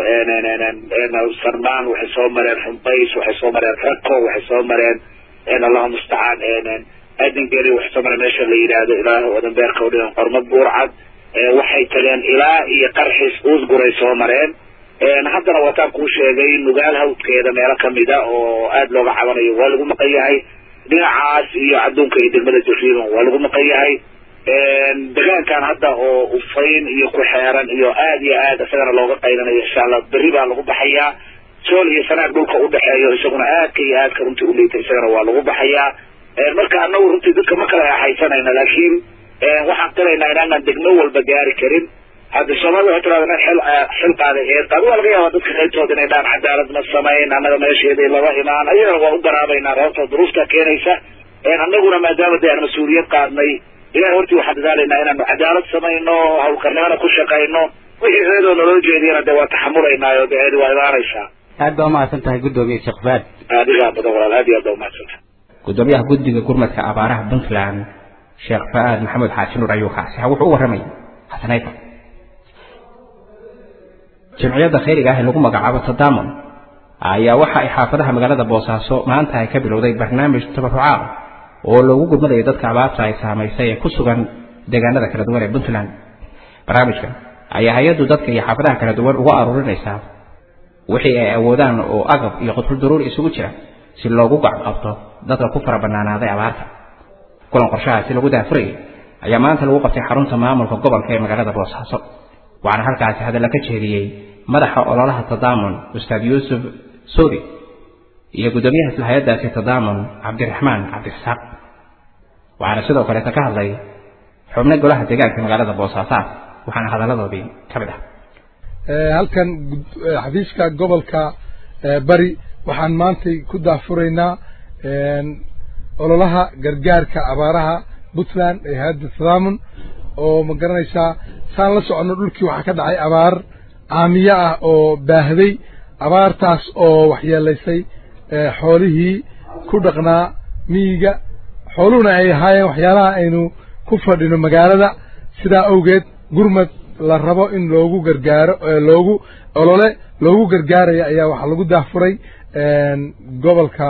sarmaan waxay soo mareen xumbays waxay soo mareen rako waxay soo mareen allahu mustacaan adingeri waxay soo mareen meesha la yidhaahdo ilaah odanbeerka udhigan qormo buurcad waxay tageen ilaa iyo qarxis uusguray soo mareen haddana wataan kuu sheegay nugaal hawdkeeda meelo kamida oo aada looga cabanayo waa lagu maqan yahay dhinacaas iyo adduunka iyo degmada jariiban waa lagu maqan yahay degaankan hadda oo ufayn iyo ku xeeran iyo aada iyo aad isagana looga qaylanayo insha allah berri baa lagu baxayaa sool iyo sanaag dhulka udhexeeyo isaguna aadka iyo aadka runtii uliita isagana waa lagu baxayaa marka anagu runtii dadka ma kala haysanayna laakiin waxaan qiraynaa inaanaan degmo walba gaari karin hadda soomaalida waxay tirahda nin xil xil qaaday eed qaadi waa laga yaabaa dadka qaybtooda inay dhaan cadaalad ma samayn annaga meesheedii laba imaan ayadana waa u garaabaynaa reebta duruufta keenaysa annaguna maadaama dee aan mas-uuliyad qaadnay ilahay hortii waxaan dadaalaynaa inaanu cadaalad samayno hawlkarnimana ku shaqayno wixii eedoo naloo jeediyana dee waa taxamulaynaayo dee eedi waa imaanaysaa aad baa umahadsan tahay guddoomiye sheekh faad adigaa badan walaal aad iyo aad baa umahadsantahay gudoomiyaha guddiga gurmadka abaaraha puntland sheekh fa-aad maxamed xaaji nuur ayuu kaasi wuxuu u warramay xasanayda jamciyadda khayriga ah ee lagu magacaabo tadamon ayaa waxa ay xaafadaha magaalada boosaaso maanta ay ka bilowday barnaamij tabarucaad oo loogu gurmadayo dadka abaarta ay saamaysay ee ku sugan deegaanada kala duwan ee puntland barnaamijkan ayaa hay-addu dadka iyo xaafadaha kala duwan uga aruurinaysaa wixii ay awoodaan oo agab iyo qudful daruuri isugu jira si loogu gacqabto dadka ku fara bannaanaaday abaarta kulan qorshahaasi lagu daafurayay ayaa maanta lagu qabtay xarunta maamulka gobolka ee magaalada boosaaso waxaana halkaasi hadalla ka jeediyey madaxa ololaha tadaamun ustaad yuusuf suri iyo guddoomiyaha isla hay-addaasi tadaamun cabdiraxmaan cabdirasaaq waxaana sidoo kaleeta ka hadlay xubno golaha deegaanka magaalada boosaasaad waxaana hadalladoodii ka mid ah halkan xafiiska gobolka bari waxaan maantay ku daafuraynaa ololaha gargaarka abaaraha puntland ee hayadda tadaamun oo ma garanaysaa saan la soconno dhulkii waxaa ka dhacay abaar caamiyo ah oo baahday abaartaas oo waxyeelaysay xoolihii ku dhaqnaa miyiga xooluhuna ay ahaayeen waxyaalaha aynu ku fadhino magaalada sidaa awgeed gurmad la rabo in loogu gargaaro loogu olole loogu gargaaraya ayaa waxaa lagu daafuray gobolka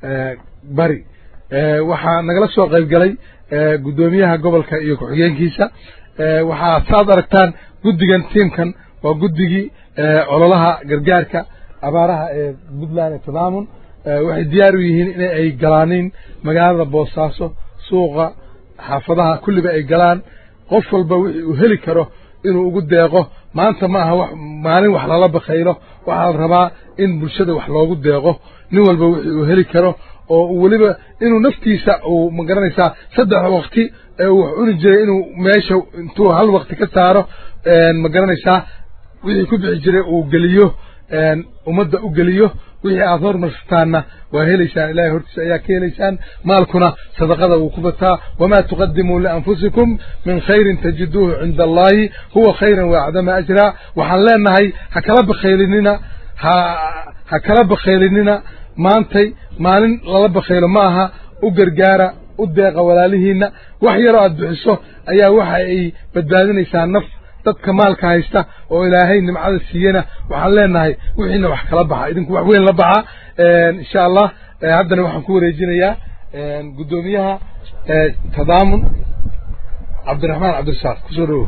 bari waxaa nagala soo qayb galay guddoomiyaha gobolka iyo ku-xigeenkiisa waxaa saad aragtaan guddigan tiimkan waa guddigii ololaha gargaarka abaaraha ee puntland ee tadaamun waxay diyaar u yihiin in ay galaaniin magaalada boosaaso suuqa xaafadaha kulliba ay galaan qof walba wixii uu heli karo inuu ugu deeqo maanta ma aha wax maalin wax lala bakaylo waxaa la rabaa in bulshada wax loogu deeqo nin walba wixii uu heli karo oo weliba inuu naftiisa uu ma garanaysaa saddex waqti ee uu wax cuni jiray inuu meesha intuu hal waqti ka saaro ma garanaysaa wixii ku bixi jiray uu geliyo ummadda u geliyo wixii aad hormarsataanna waa helaysaan ilahay hortiisa ayaa ka helaysaan maalkuna sadaqada wuu ku bataa wamaa tuqadimuu lianfusikum min khayrin tajiduuhu cinda allahi huwa khayran waacdama ajraa waxaan leenahay ha kala bakaylinina ha ha kala bakaylinina maantay maalin lala bakaylo ma aha u gargaara u deeqa walaalihiinna wax yaroo aad bixiso ayaa waxa ay badbaadinaysaa naf dadka maalka haysta oo ilaahay nimcada siiyena waxaan leenahay wixiina wax kala baxa idinku wax weyn la baxa insha allah haddana waxaan ku wareejinayaa guddoomiyaha tadaamun cabdiraxmaan cabdirasaaq kusoo dhawow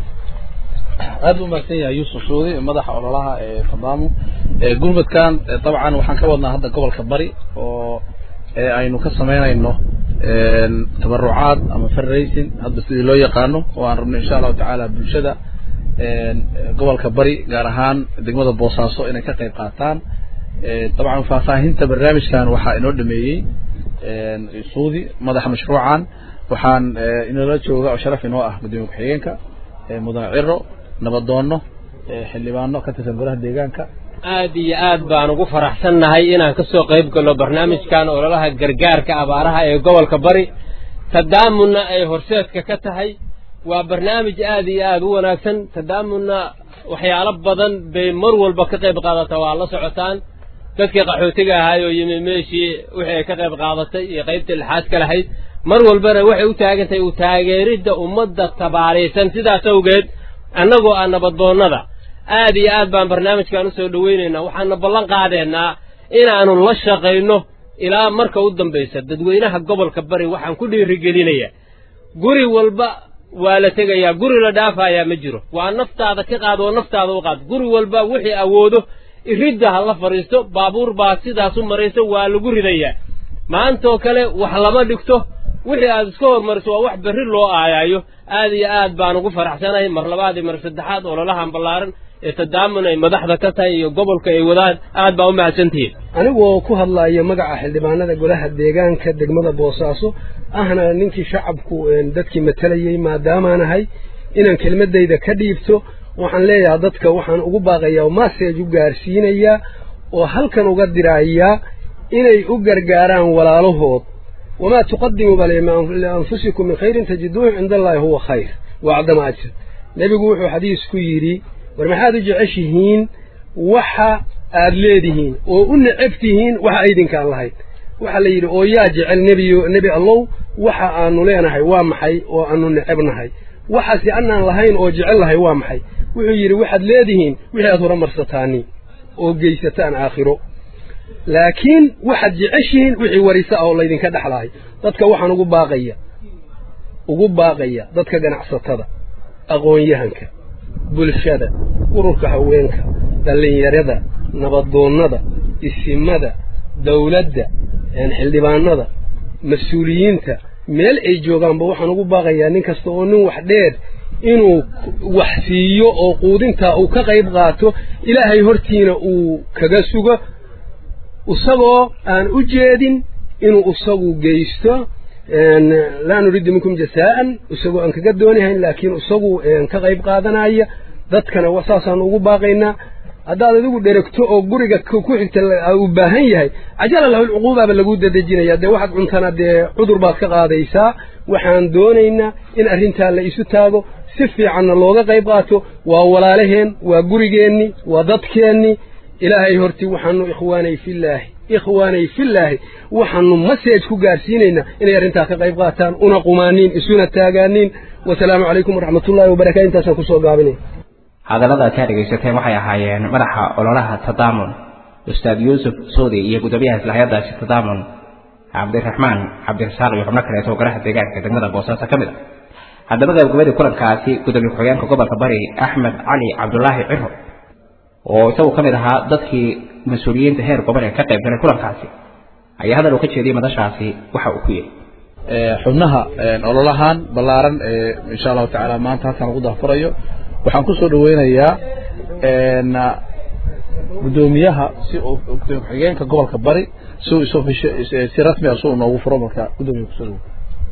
aad u mahadsan yahay yuusuf suudi madaxa ololaha ee tadaamun gurmadkan dabcan waxaan ka wadnaa hadda gobolka bari oo aynu ka samaynayno tabarucaad ama fundraising hadda sidii loo yaqaano oo aan rabno insha allahu tacaala bulshada gobolka bari gaar ahaan degmada boosaaso inay ka qayb qaataan dabcan faahfaahinta barnaamijkan waxaa inoo dhameeyey suudi madaxa mashruucan waxaan inoola jooga oo sharaf inoo ah gudoomiye ku-xigeenka mudane ciro nabadoono xildhibaano ka tirsan golaha deegaanka aad iyo aad baan ugu faraxsannahay inaan ka soo qayb galno barnaamijkan ololaha gargaarka abaaraha ee gobolka bari tadaamunna ay horseedka ka tahay waa barnaamij aad iyo aad u wanaagsan tadaamunna waxyaalo badan bay mar walba ka qayb qaadata waa la socotaan dadkii qaxootiga ahaay oo yimi meeshii wixii ay ka qayb qaadatay iyo qaybtii lixaad ka lahayd mar walbana waxay u taagan tahay u taageeridda ummadda tabaaraysan sidaas awgeed annagoo ah nabadoonnada aad iyo aad baan barnaamijkan usoo dhowaynaynaa waxaana ballan qaadeenaa inaannu la shaqayno ilaa marka u dambaysa dadweynaha gobolka bari waxaan ku dhiirigelinayaa guri walba waa la tegayaa guri la dhaafayaa ma jiro waa naftaada ka qaad oo naftaada u qaad guri walba wixii awoodo iridda ha la fadhiisto baabuur baa sidaas u marayso waa lagu ridayaa maantaoo kale wax lama dhigto wixii aad iska hormariso waa wax berri loo aayaayo aad iyo aad baan ugu faraxsanahay mar labaad iyo mar saddexaad ololahan ballaaran ee tadaamun ay madaxda ka tahay iyo gobolka ay wadaan aad baa u mahadsantihiin anigoo ku hadlaya magaca xildhibaanada golaha deegaanka degmada boosaaso ahna ninkii shacabku dadkii matalayey maadaamaanahay inaan kelmadayda ka dhiibto waxaan leeyahay dadka waxaan ugu baaqayaa masaj u gaarsiinayaa oo halkan uga dirayaa inay u gargaaraan walaalahood wamaa tuqadimuu bal lianfusikum min khayrin tajiduuhu cinda allahi huwa khayr wacdama ajr nebigu wuxuu xadiis ku yidhi war maxaad u jeceshihiin waxa aad leedihiin oo u necab tihiin waxa aydinkaan lahayd waxaa la yidhi oo yaa jecel nebiyo nebi allow waxa aanu leenahay waa maxay oo aanu necabnahay waxaasi annaan lahayn oo jecel lahay waa maxay wuxuu yidhi waxaad leedihiin wixii aad horumarsataani oo geysataan aakhiro laakiin waxaad jeceshihiin wixii warisa ah oo laydinka dhexlahay dadka waxaan ugu baaqaya ugu baaqaya dadka ganacsatada aqoon-yahanka bulshada ururka haweenka dhallinyarada nabadoonnada isimada dawladda xildhibaanada mas-uuliyiinta meel ay joogaanba waxaan ugu baaqayaa nin kasta oo nin wax dheer inuu wax siiyo oo quudintaa uu ka qayb qaato ilaahay hortiina uu kaga sugo isagoo aan u jeedin inuu isagu geysto laa nuriidu minkum jasaa'an isagoo aan kaga doonihayn laakiin isagu ka qayb qaadanaya dadkana saasaanu ugu baaqaynaa haddaad adigu dheregto oo guriga ku xigta uu baahan yahay cajala lahu lcuquubaaba lagu dadejinaya dee waxaad cuntana dee cudur baad ka qaadaysaa waxaan doonaynaa in arrintaa la isu taago si fiicanna looga qayb qaato waa walaalaheen waa gurigeenni waa dadkeenni ilaahay horti waxaanu ikhwaanay fillaahi ikhwaanay fillaahi waxaanu message ku gaarsiinaynaa inay arrintaa ka qayb qaataan una qumaaniin isuna taagaaniin wasalaamu calaykum waraxmatullaahi wabarakatu intaasaan kusoo gaabinay hadallada aad ka dhegaysateen waxay ahaayeen madaxa ololaha tadaamun ustaad yuusuf soodi iyo gudoomiyaha islahyadaasi tadaamun cabdiraxmaan cabdirasaaq iyo xubno kaleeto golaha deegaanka degmada boosaaso ka mid ah haddaba gabagabadii kulankaasi gudoomiye ku-xigeenka gobolka bari axmed cali cabdulaahi ciro oo isagu ka mid ahaa dadkii mas-uuliyiinta heer gobol ee ka qayb galay kulankaasi ayaa hadal uu ka jeediyey madashaasi waxa uu ku yidhi xubnaha ololahan ballaaran ee insha allahu tacaala maanta halkan lagu dahfurayo waxaan ku soo dhaweynayaa gudoomiyaha si gudoomiye ku-xigeenka gobolka bari si uu si rasmi ah si uu noogu furo marka gudoomiye kusoo dhawo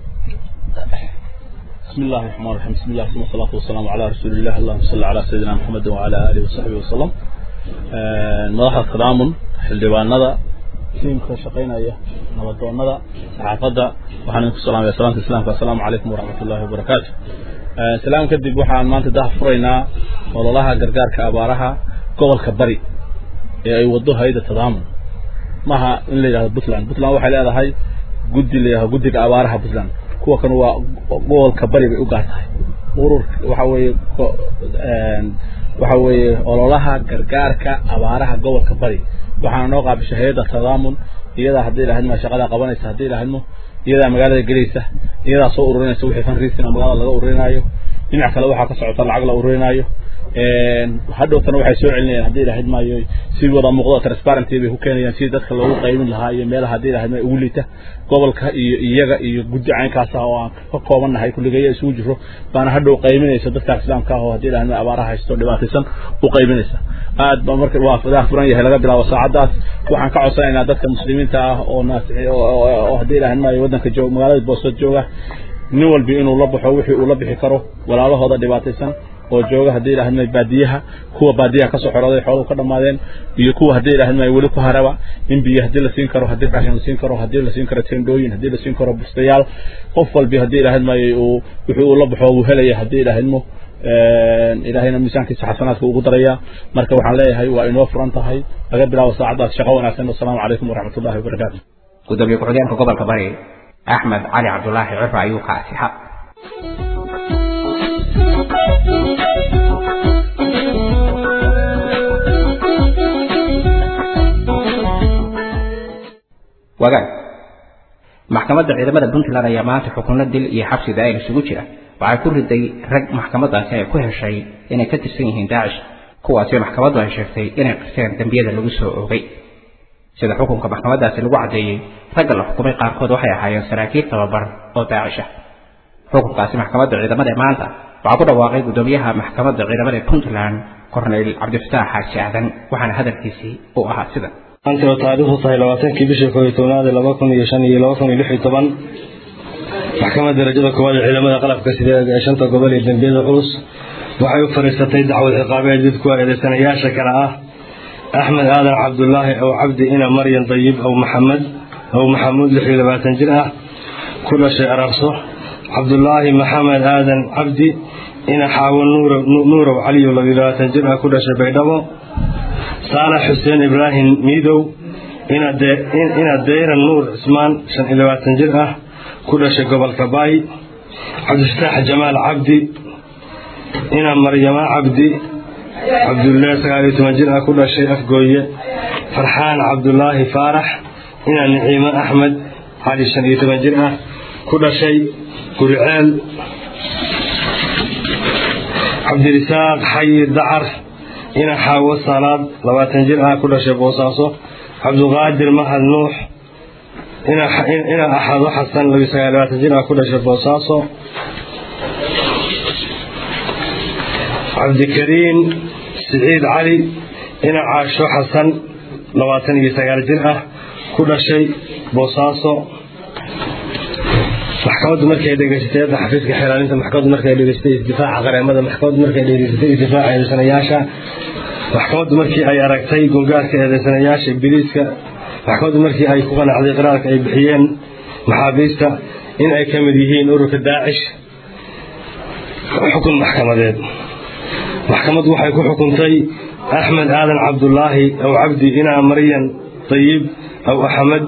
بسم الله الرحمن الرحيم بسم الله ثم الصلاة والسلام على رسول الله اللهم صل على سيدنا محمد وعلى آله وصحبه وسلم مدحda tadaamun xildhibaanada tiimka shaqaynaya nabadoonada saxaafadda waxaan idinku salaamaya salaamta islaamka assalaamu calaykum waraxmat ullahi wabarakaatu salaam kadib waxaan maanta daha furaynaa ololaha gargaarka abaaraha gobolka bari ee ay wado hay-ada tadaamun maha in la yidhahdo puntland puntland waxay leedahay guddi la yidhahdo guddiga abaaraha puntland kuwa kan waa gobolka bari bay u gaar tahay urur waxa weeye waxa weeye ololaha gargaarka abaaraha gobolka bari waxaana noo qaabishay hay-adda tadaamun iyadaa haddii lahadma shaqadaa qabanaysa haddii lahadmo iyadaa magaalada gelaysa iyadaa soo ururinaysa wixii fundraising magaalada laga ururinaayo dhinac kale waxaa ka socota lacag la ururinaayo hadhowtana waxay soo celinayaan haddii ilahayd maayo si wada muuqdo transparency bay ku keenayaan sidii dadka loogu qaymin lahaa iyo meelaha haddii ilahayd maayo ugu liita gobolka iyo iyaga iyo guddi caynkaas ah oo aan ka koobannahay kulligeeya isugu jiro baana hadhow qayminaysa dadka islaamka ah oo haddii ilahayd maayo abaaraha haysto dhibaataysan u qayminaysa aad ba marka waa fadaa furan yahay laga bilaabo saacadaas waxaan ka codsanaynaa dadka muslimiinta ah oo naasi oo haddii ilahayd maayo waddanka jooga magaalada boosad jooga nin walbi inuu la baxo wixii uu la bixi karo walaalahooda dhibaataysan oo jooga haddii ilaahadmay baadiyaha kuwa baadiyaha kasoo xorooday xooluhu ka dhammaadeen iyo kuwa haddii ilaahadmay weli ku haraba in biyo haddii la siin karo haddii raashin la siin karo haddii la siin karo tendooyin haddii la siin karo bustayaal qof walbi haddii ilaahadmay uu wixii uu la baxo uu helaya haddii ilaahadmo ilaahayna miisaankiisa xasanaadka ugu daraya marka waxaan leeyahay waa inoo furan tahay laga bilaabo saacadaas shaqo wanaagsan wasalaamu calaykum waraxmatullahi wabarakaatu gudoomiye ku-xigeenka gobolka bari axmed cali cabdulaahi ciro ayuu ka asixa wagaag maxkamadda ciidamada puntland ayaa maanta xukunno dil iyo xabsi daa'ir isugu jira waxay ku riday rag maxkamaddaasi ay ku heshay inay ka tirsan yihiin daacish kuwaasi maxkamaddu ay sheegtay inay qirteen dembiyada lagu soo oogay sida xukunka maxkamaddaasi lagu caddeeyey ragga la xukumay qaarkood waxay ahaayeen saraakiil tababar oo daacish ah xukunkaasi maxkamadda ciidamada ee maanta waxaa ku dhawaaqay guddoomiyaha maxkamadda ciidamada ee puntland korneyl cabdifataax xaaji aadan waxaana hadalkiisii uu ahaa sida maanta oo taariikhdu tahay labaatankii bishii koob iyo tobnaad ee laba kun iyo shan iyo laba kun iyo lix iyo toban maxkamadda darajada koowaad ee ciidamada qalabka sida ee shanta gobol ee dembiyada culus waxay u fadhiisatay dacwad ciqaabeed mid kuwa eedeysanayaasha kale ah axmed aadan cabdulaahi ow cabdi ina maryan dayib ow maxamed ow maxamuud lix iyo labaatan jir ah ku dhashay ararso cabdulaahi maxamed aadan cabdi ina xaawo nuurow caliyo labiyo labaatan jir ah ku dhashay baydhabo saalax xuseen ibraahim miidow ina deyran nuur cismaan shan iyo labaatan jir ah ku dhashay gobolka baay cabdifataax jamaal cabdi ina maryama cabdi cabdulle sagaal iyo toban jir ah ku dhashay afgooye farxaan cabdulaahi faarax ina niciimo axmed cali shan iyo toban jir ah ku dhashay guriceel cabdirisaaq xayir dacar ina xaawo salaad labaatan jir ah ku dhashay boosaaso cabduqaadir mahad nuux ina axado xasan labiyo sagaal labaatan jir ah ku dhashay boosaaso cabdikariin siciid cali ina caasho xasan labaatan iyo sagaal jir ah ku dhashay boosaaso maxkamaddu markay dhegaysatay hadda xafiiska xilaalinta maxkamaddu markay dhegaysatay isdifaaca qareemada maxkamaddu markay dhegaysatay isdifaaca eedeysanayaasha maxkamaddu markii ay aragtay gongaarka eedeysanayaasha biliiska maxkamaddu markii ay ku qanacday qiraarka ay bixiyeen maxaabiista in ay ka mid yihiin ururka daacish xukun maxkamadeed maxkamaddu waxay ku xukuntay axmed aadan cabdulaahi aw cabdi inaa maryan dayib aw axmed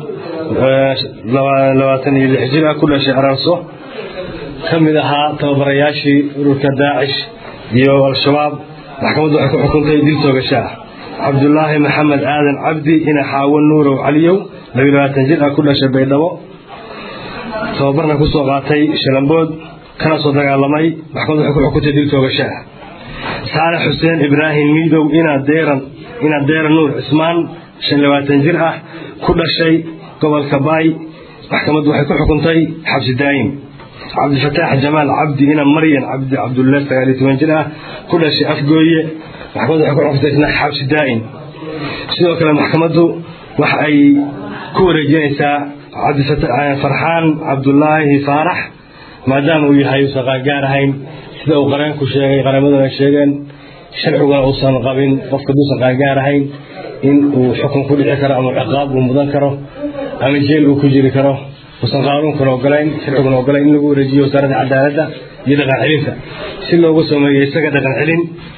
labaatan iyo lix jir ah ku dhashay ararso ka mid ahaa tababarayaashii ururka daacish iyo al-shabaab maxkamaddu waxay ku xukuntay dil toogasho ah cabdulaahi maxamed aadan cabdi ina xaawo nuurow caliyow labiyo labaatan jir ah ku dhashay baydhabo tababarna ku soo qaatay shalambood kana soo dagaalamay maxkamaddu waxay ku xukuntay dil toogasho ah saalex xuseen ibraahim miidow inaa deeran inaa deeran nuur cismaan shan labaatan jir ah ku dhashay gobolka baay maxkamaddu waxay ku xukuntay xabsi daa'im cabdifataax jamaal cabdi ina maryan cabdi cabdulle sagaal iyo toban jir ah ku dhashay afgooye maxkamaddu waxay ku xukuntay isna xabsi daa'im sidoo kale maxkamaddu waxa ay ku wareejinaysaa farxaan cabdulaahi faarax maadaama uu yahay uusan qaangaar ahayn sida uu qareenku sheegay qareemaduna ay sheegeen sharciguna uusan qabin qofka duusan qaangaar ahayn in uu xukun ku dhici karo ama ciqaab uu mudan karo ama jeel uu ku jiri karo uusan qaanuunkuna ogolayn sharciguna ogolayn in lagu wareejiyo wasaaradda cadaaladda iyo dhaqan celinta si loogu sameeyo isaga dhaqan celin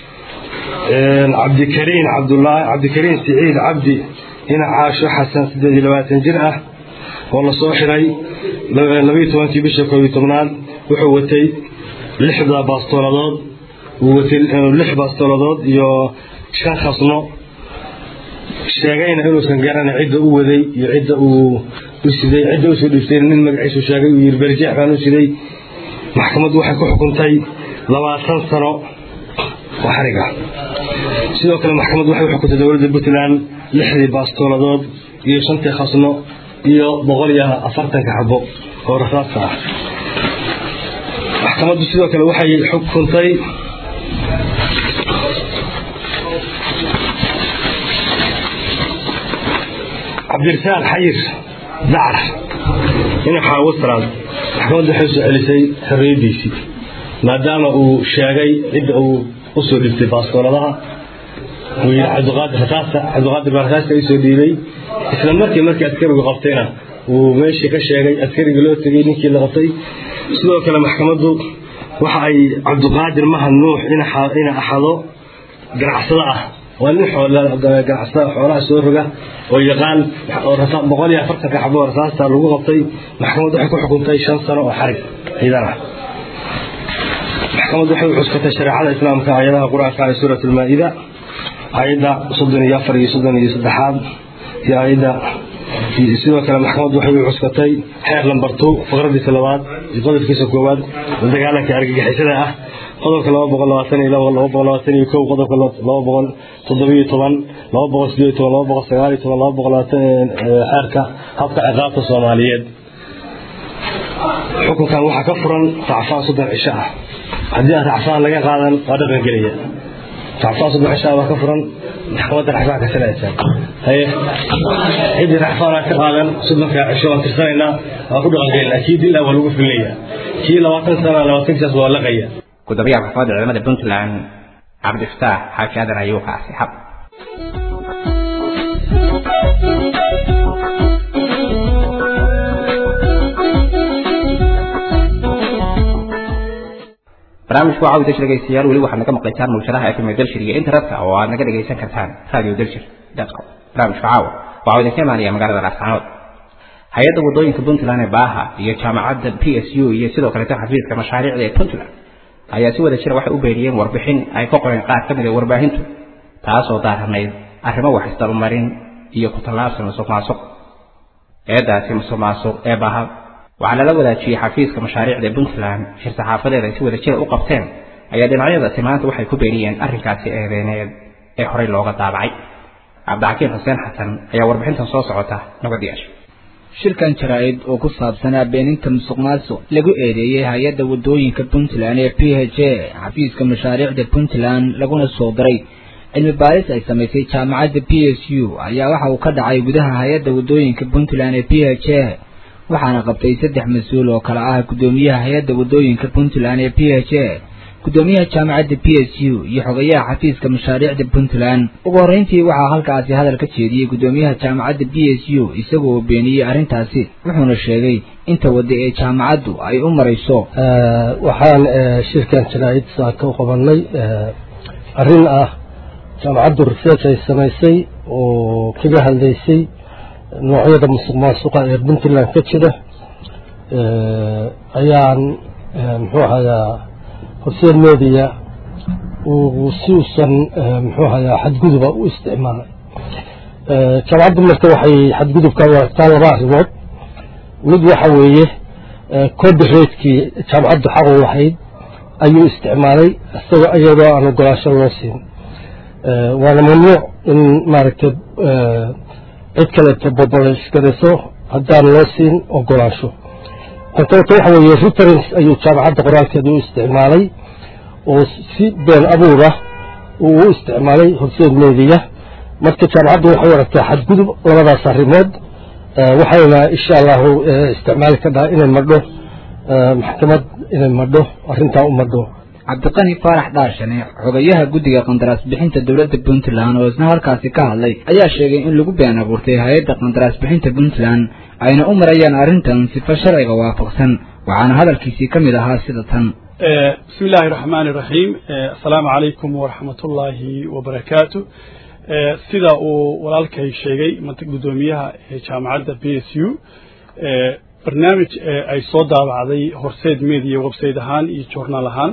cabdikariin cabdulaahi cabdikariin siciid cabdi ina caasho xasan siddeed iyo labaatan jir ah oo la soo xiray labayo tobankii bisha koob iyo tobnaad wuxuu watay lixda baastooladood uu watay lix baastooladood iyo shan khasno sheegayna inuusan garanay cidda u waday iyo cidda uu u siday cidda usoo dhiibtay nin magaciisu sheegay uu yiri berjeex baan u siday maxkamaddu waxay ku xukuntay labaatan sano oo xariga sidoo kale maxkamaddu waxay u xukuntay dowladda puntland lixdii baastooladood iyo shantii khasno iyo boqol iyo afartanka xabo oo rasaasta ah maxkamaddu sidoo kale waxay xukuntay cabdirasaaq xayir dacar ina xaawo salaad maxkamaddu waxay soo celisay xorriyaddiisii maadaama uu sheegay cidda uu usoo dhibtay baastooladaha uu yidhi cabdiqaadir rasaasta cabdiqaadir baa rasaasta isoo dhiibay isla markii markii askarigu qabtayna uu meeshii ka sheegay askarigii loo tegey ninkii la qabtay sidoo kale maxkamaddu waxa ay cabdiqaadir mahad nuux ina axado ganacsado ah waa nin ganacsada xoolaha soo roga oo yaqaan boqol iyo afartanka xabo rasaasta lagu qabtay maxkamaddu waxay ku xukuntay shan sano oo xarig ciidan ah maxkamaddu waxay u cuskatay shareecada islaamka aayadaha qur-aanka ee suurat almaa-ida aayadda soddon iyo afar iyo soddon iyo saddexaad iyo aayadda sidoo kale maxkamaddu waxay u cuskatay xeer lambar two faqradiisa labaad iyo qodobkiisa koowaad oo dagaalanka argagixisada ah qodobka laba boqol labaatan iyo labo laba boqol labaatan iyo kow qodobka laba boqol toddobiyo toban laba boqol sideed iyo toban laba boqol sagaal iyo toban laba boqol labaatan xeerka habka ciqaabta soomaaliyeed xukunkan waxaa ka furan racfaan soddon cisho ah haddii aan racfaan laga qaadan waa dhaqan gelaya racfaan soddon cisho ah waa ka furan maxkamadda racfaan ka salaysa haye ciddii racfaan aan ka qaadan soddonka cisho waan tirsanaynaa waa ku dhaqan gelinaa kii dil ah waa lagu fulinaya kii labaatan sana labaatankiisaas waa laqaya gudoomiyaha maxkamadda ciidamada puntland cabdifataax xaaji aadan ayuu kaasi xab barnaamijku waxaa udasha dhegeystayaal weli waxaad naga maqlaysaan mawjadaha fm dalshir iyo internetka oo aad naga dhegaysan kartaan radio dalshir com barnaamijka caawa waxaa idinka imaanaya magaalada laascaanood hay-adda wadooyinka puntland ee baaha iyo jaamacadda p s u iyo sidoo kaleeto xafiiska mashaariicda ee puntland ayaa si wada jira waxay u beeriyeen warbixin ay ka qoreen qaar ka mid a warbaahintu taasoo daaranayd arrimo wax isdalmarin iyo ku tallaabsan musuq maasuq eedaasi musuq maasuq ee baaha waxaa lala wadaajiyey xafiiska mashaariicda puntland shir saxaafadeed ay si wada jira u qabteen ayaa dhinacyadaasi maanta waxay ku beeriyeen arrinkaasi eedeyneed ee horey looga daabacay cabdixakiim xuseen xasan ayaa warbixintan soo socota nabad yeesha shirkan jaraa'id oo ku saabsanaa beeninta musuq maasuq lagu eedeeyey hay-adda waddooyinka puntland ee p h a xafiiska mashaariicda puntland laguna soo diray cilmi baaris ay samaysay jaamacadda p s u ayaa waxa uu ka dhacay gudaha hay-adda waddooyinka puntland ee p h a waxaana qabtay saddex mas-uul oo kale ah guddoomiyaha hay-adda waddooyinka puntland ee p h a guddoomiyaha jaamacadda p s u iyo xogayaha xafiiska mashaariicda puntland ugu horreyntii waxaa halkaasi hadal ka jeediyey guddoomiyaha jaamacadda b s u isagoo beeniyey arrintaasi wuxuuna sheegay inta wadda ee jaamacaddu ay u marayso waxaan shirkan jaraa'id saaka u qabanay arrin ah jaamacaddu research ay samaysay oo kaga hadlaysay noocyada musuq maasuqa ee puntland ka jira ayaan muxuu ahayaa horseed media uu si usan muxuu ahayaa xadguduba u isticmaalay jaamacaddu marka waxay xadgudubka u aragtaa laba arrimood mid waxa weeye copyrightkii jaamacaddu xaq u lahayd ayuu isticmaalay isaga iyadoo aan ogolaasho loo siin waana mamnuuc in maaragtay cid kaleeto bobolesgarayso haddaan loo siin ogolaansho tan kaleeto waxa weeye reference ayuu jaamacadda qoraalkeeda u isticmaalay oo si been abuura uu u isticmaalay horseed meediya marka jaamacaddu waxay u aragtaa xadgudub labadaas arrimood waxayna insha allahu isticmaali ka dhaha inay madho maxkamad inay madho arrintaa u madho cabdiqani faarax dhaarshane xogayaha guddiga qandaraas bixinta dowladda puntland oo isna halkaasi ka hadlay ayaa sheegay in lagu been abuurtay hay-adda qandaraas bixinta puntland ayna u marayaan arrintan sifa sharciga waafaqsan waxaana hadalkiisii ka mid ahaa sida tan bismi illaahi raxmaani raxiim assalaamu calaykum waraxmatullaahi wabarakaatu sida uu walaalkay sheegay guddoomiyaha jaamacadda b s u barnaamij ay soo daabacday horseed media website ahaan iyo journaal ahaan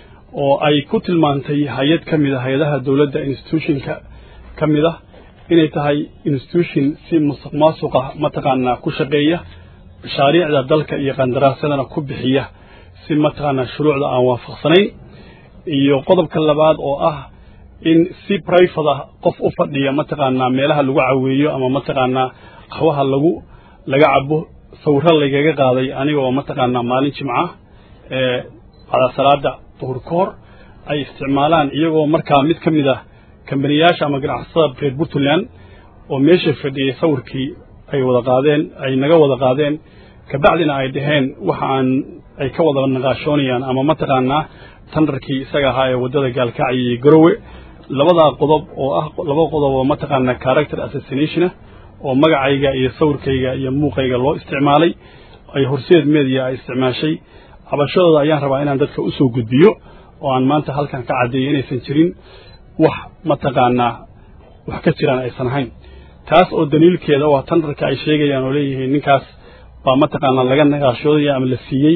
oo ay ku tilmaantay hay-ad ka mid a hay-adaha dowladda institutionka ka mid ah inay tahay institution si musuq maasuqa mataqaanaa ku shaqeeya mashaariicda dalka iyo qandaraasyadana ku bixiya si mataqaanaa shuruucda aan waafaqsanayn iyo qodobka labaad oo ah in si private ah qof u fadhiya mataqaanaa meelaha lagu caweeyo ama mataqaanaa qaxwaha lagu laga cabo sawiro lagaga qaaday aniga oo mataqaanaa maalin jimca ee bacda salaada duhur ka hor ay isticmaalaan iyagoo markaa mid ka mid ah kambaniyaasha ama ganacsatada reer puntland oo meesha fadhiyay sawirkii ay wada qaadeen ay naga wada qaadeen kabacdina ay dhaheen waxa aan ay ka wada naqaashoonayaan ama mataqaanaa tandarkii isaga ahaa ee waddada gaalkacyo iyo garowe labadaa qodob oo ah laba qodob oo mataqaanaa character assassination ah oo magacayga iyo sawirkayga iyo muuqayga loo isticmaalay ay horseed media ay isticmaashay cabashadooda ayaan rabaa inaan dadka usoo gudbiyo oo aan maanta halkan ka caddeeyo inaysan jirin wax mataqaanaa wax ka jiraan aysan ahayn taas oo daliilkeeda waa tandarka ay sheegayaan oo leeyihiin ninkaas baa mataqaanaa laga naqaashoodaya ama la siiyey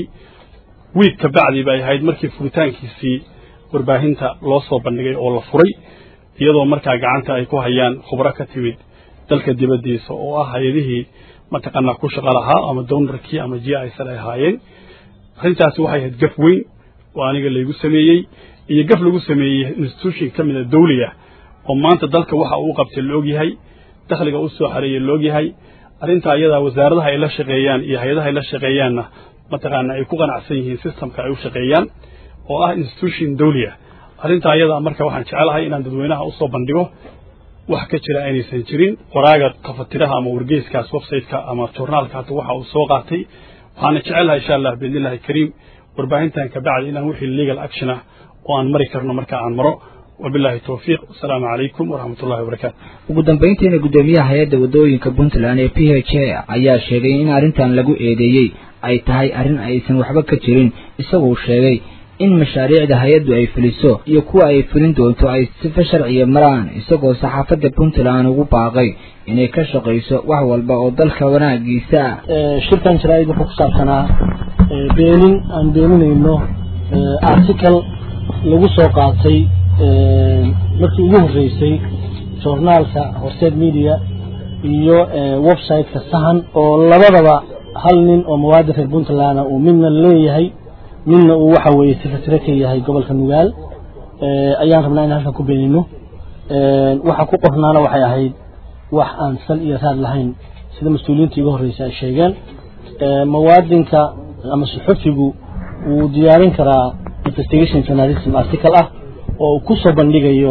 wiig ka bacdi bay ahayd markii furitaankiisii warbaahinta loo soo bandhigay oo la furay iyadoo markaa gacanta ay ku hayaan khubro ka timid dalka dibaddiisa oo ah hay-adihii mataqaanaa ku shaqo lahaa ama downarkii ama ji aysan ay ahaayeen arrintaasi waxay ahayd gaf weyn oo aniga laygu sameeyey iyo gaf lagu sameeyey institution ka mid a dawliya oo maanta dalka waxa uu qabtay la ogyahay dakhliga u soo xareeyey la ogyahay arrintaa iyadaa wasaaradaha ay la shaqeeyaan iyo hay-adaha ay la shaqeeyaanna mataqaana ay ku qanacsan yihiin systemka ay u shaqeeyaan oo ah institution dawliya arrintaa iyadaa marka waxaan jecelahay inaan dadweynaha usoo bandhigo wax ka jira aynaysan jirin qoraaga kafatiraha ama wargeyskaas websiteka ama journaalka hata waxa uu soo qaatay waxaana jecelahay insha allah biidnillahi kariim warbaahintan kabacdi inaan wixii legal action ah oo aan mari karno marka aan maro wabillahi towfiiq wasalaamu calaykum waraxmatullahi wabarakaatu ugu dambayntiina guddoomiyaha hay-adda waddooyinka puntland ee p h a ayaa sheegay in arrintan lagu eedeeyey ay tahay arrin aysan waxba ka jirin isagoo sheegay in mashaariicda hay-addu ay fuliso iyo kuwa ay fulin doonto ay sifa sharciya maraan isagoo saxaafadda puntland ugu baaqay inay ka shaqayso wax walba oo dalka wanaagiisa ah shirkan jaraa'id wuxuu ku saabsanaa beenin aan beeninayno article lagu soo qaatay markii ugu horreysay journaalka horseed media iyo websiteka sahan oo labadaba hal nin oo muwaadin reer puntland uu midna leeyahay midna uu waxa weeye sifatire ka yahay gobolka nugaal ayaan rabnaa in halkan ku beenino waxa ku qornaana waxay ahayd wax aan sal iyo raad lahayn sida mas-uuliyiinta iga horreysa ay sheegeen muwaadinka ama suxufigu wuu diyaarin karaa investigation journalism article ah oo uu ku soo bandhigayo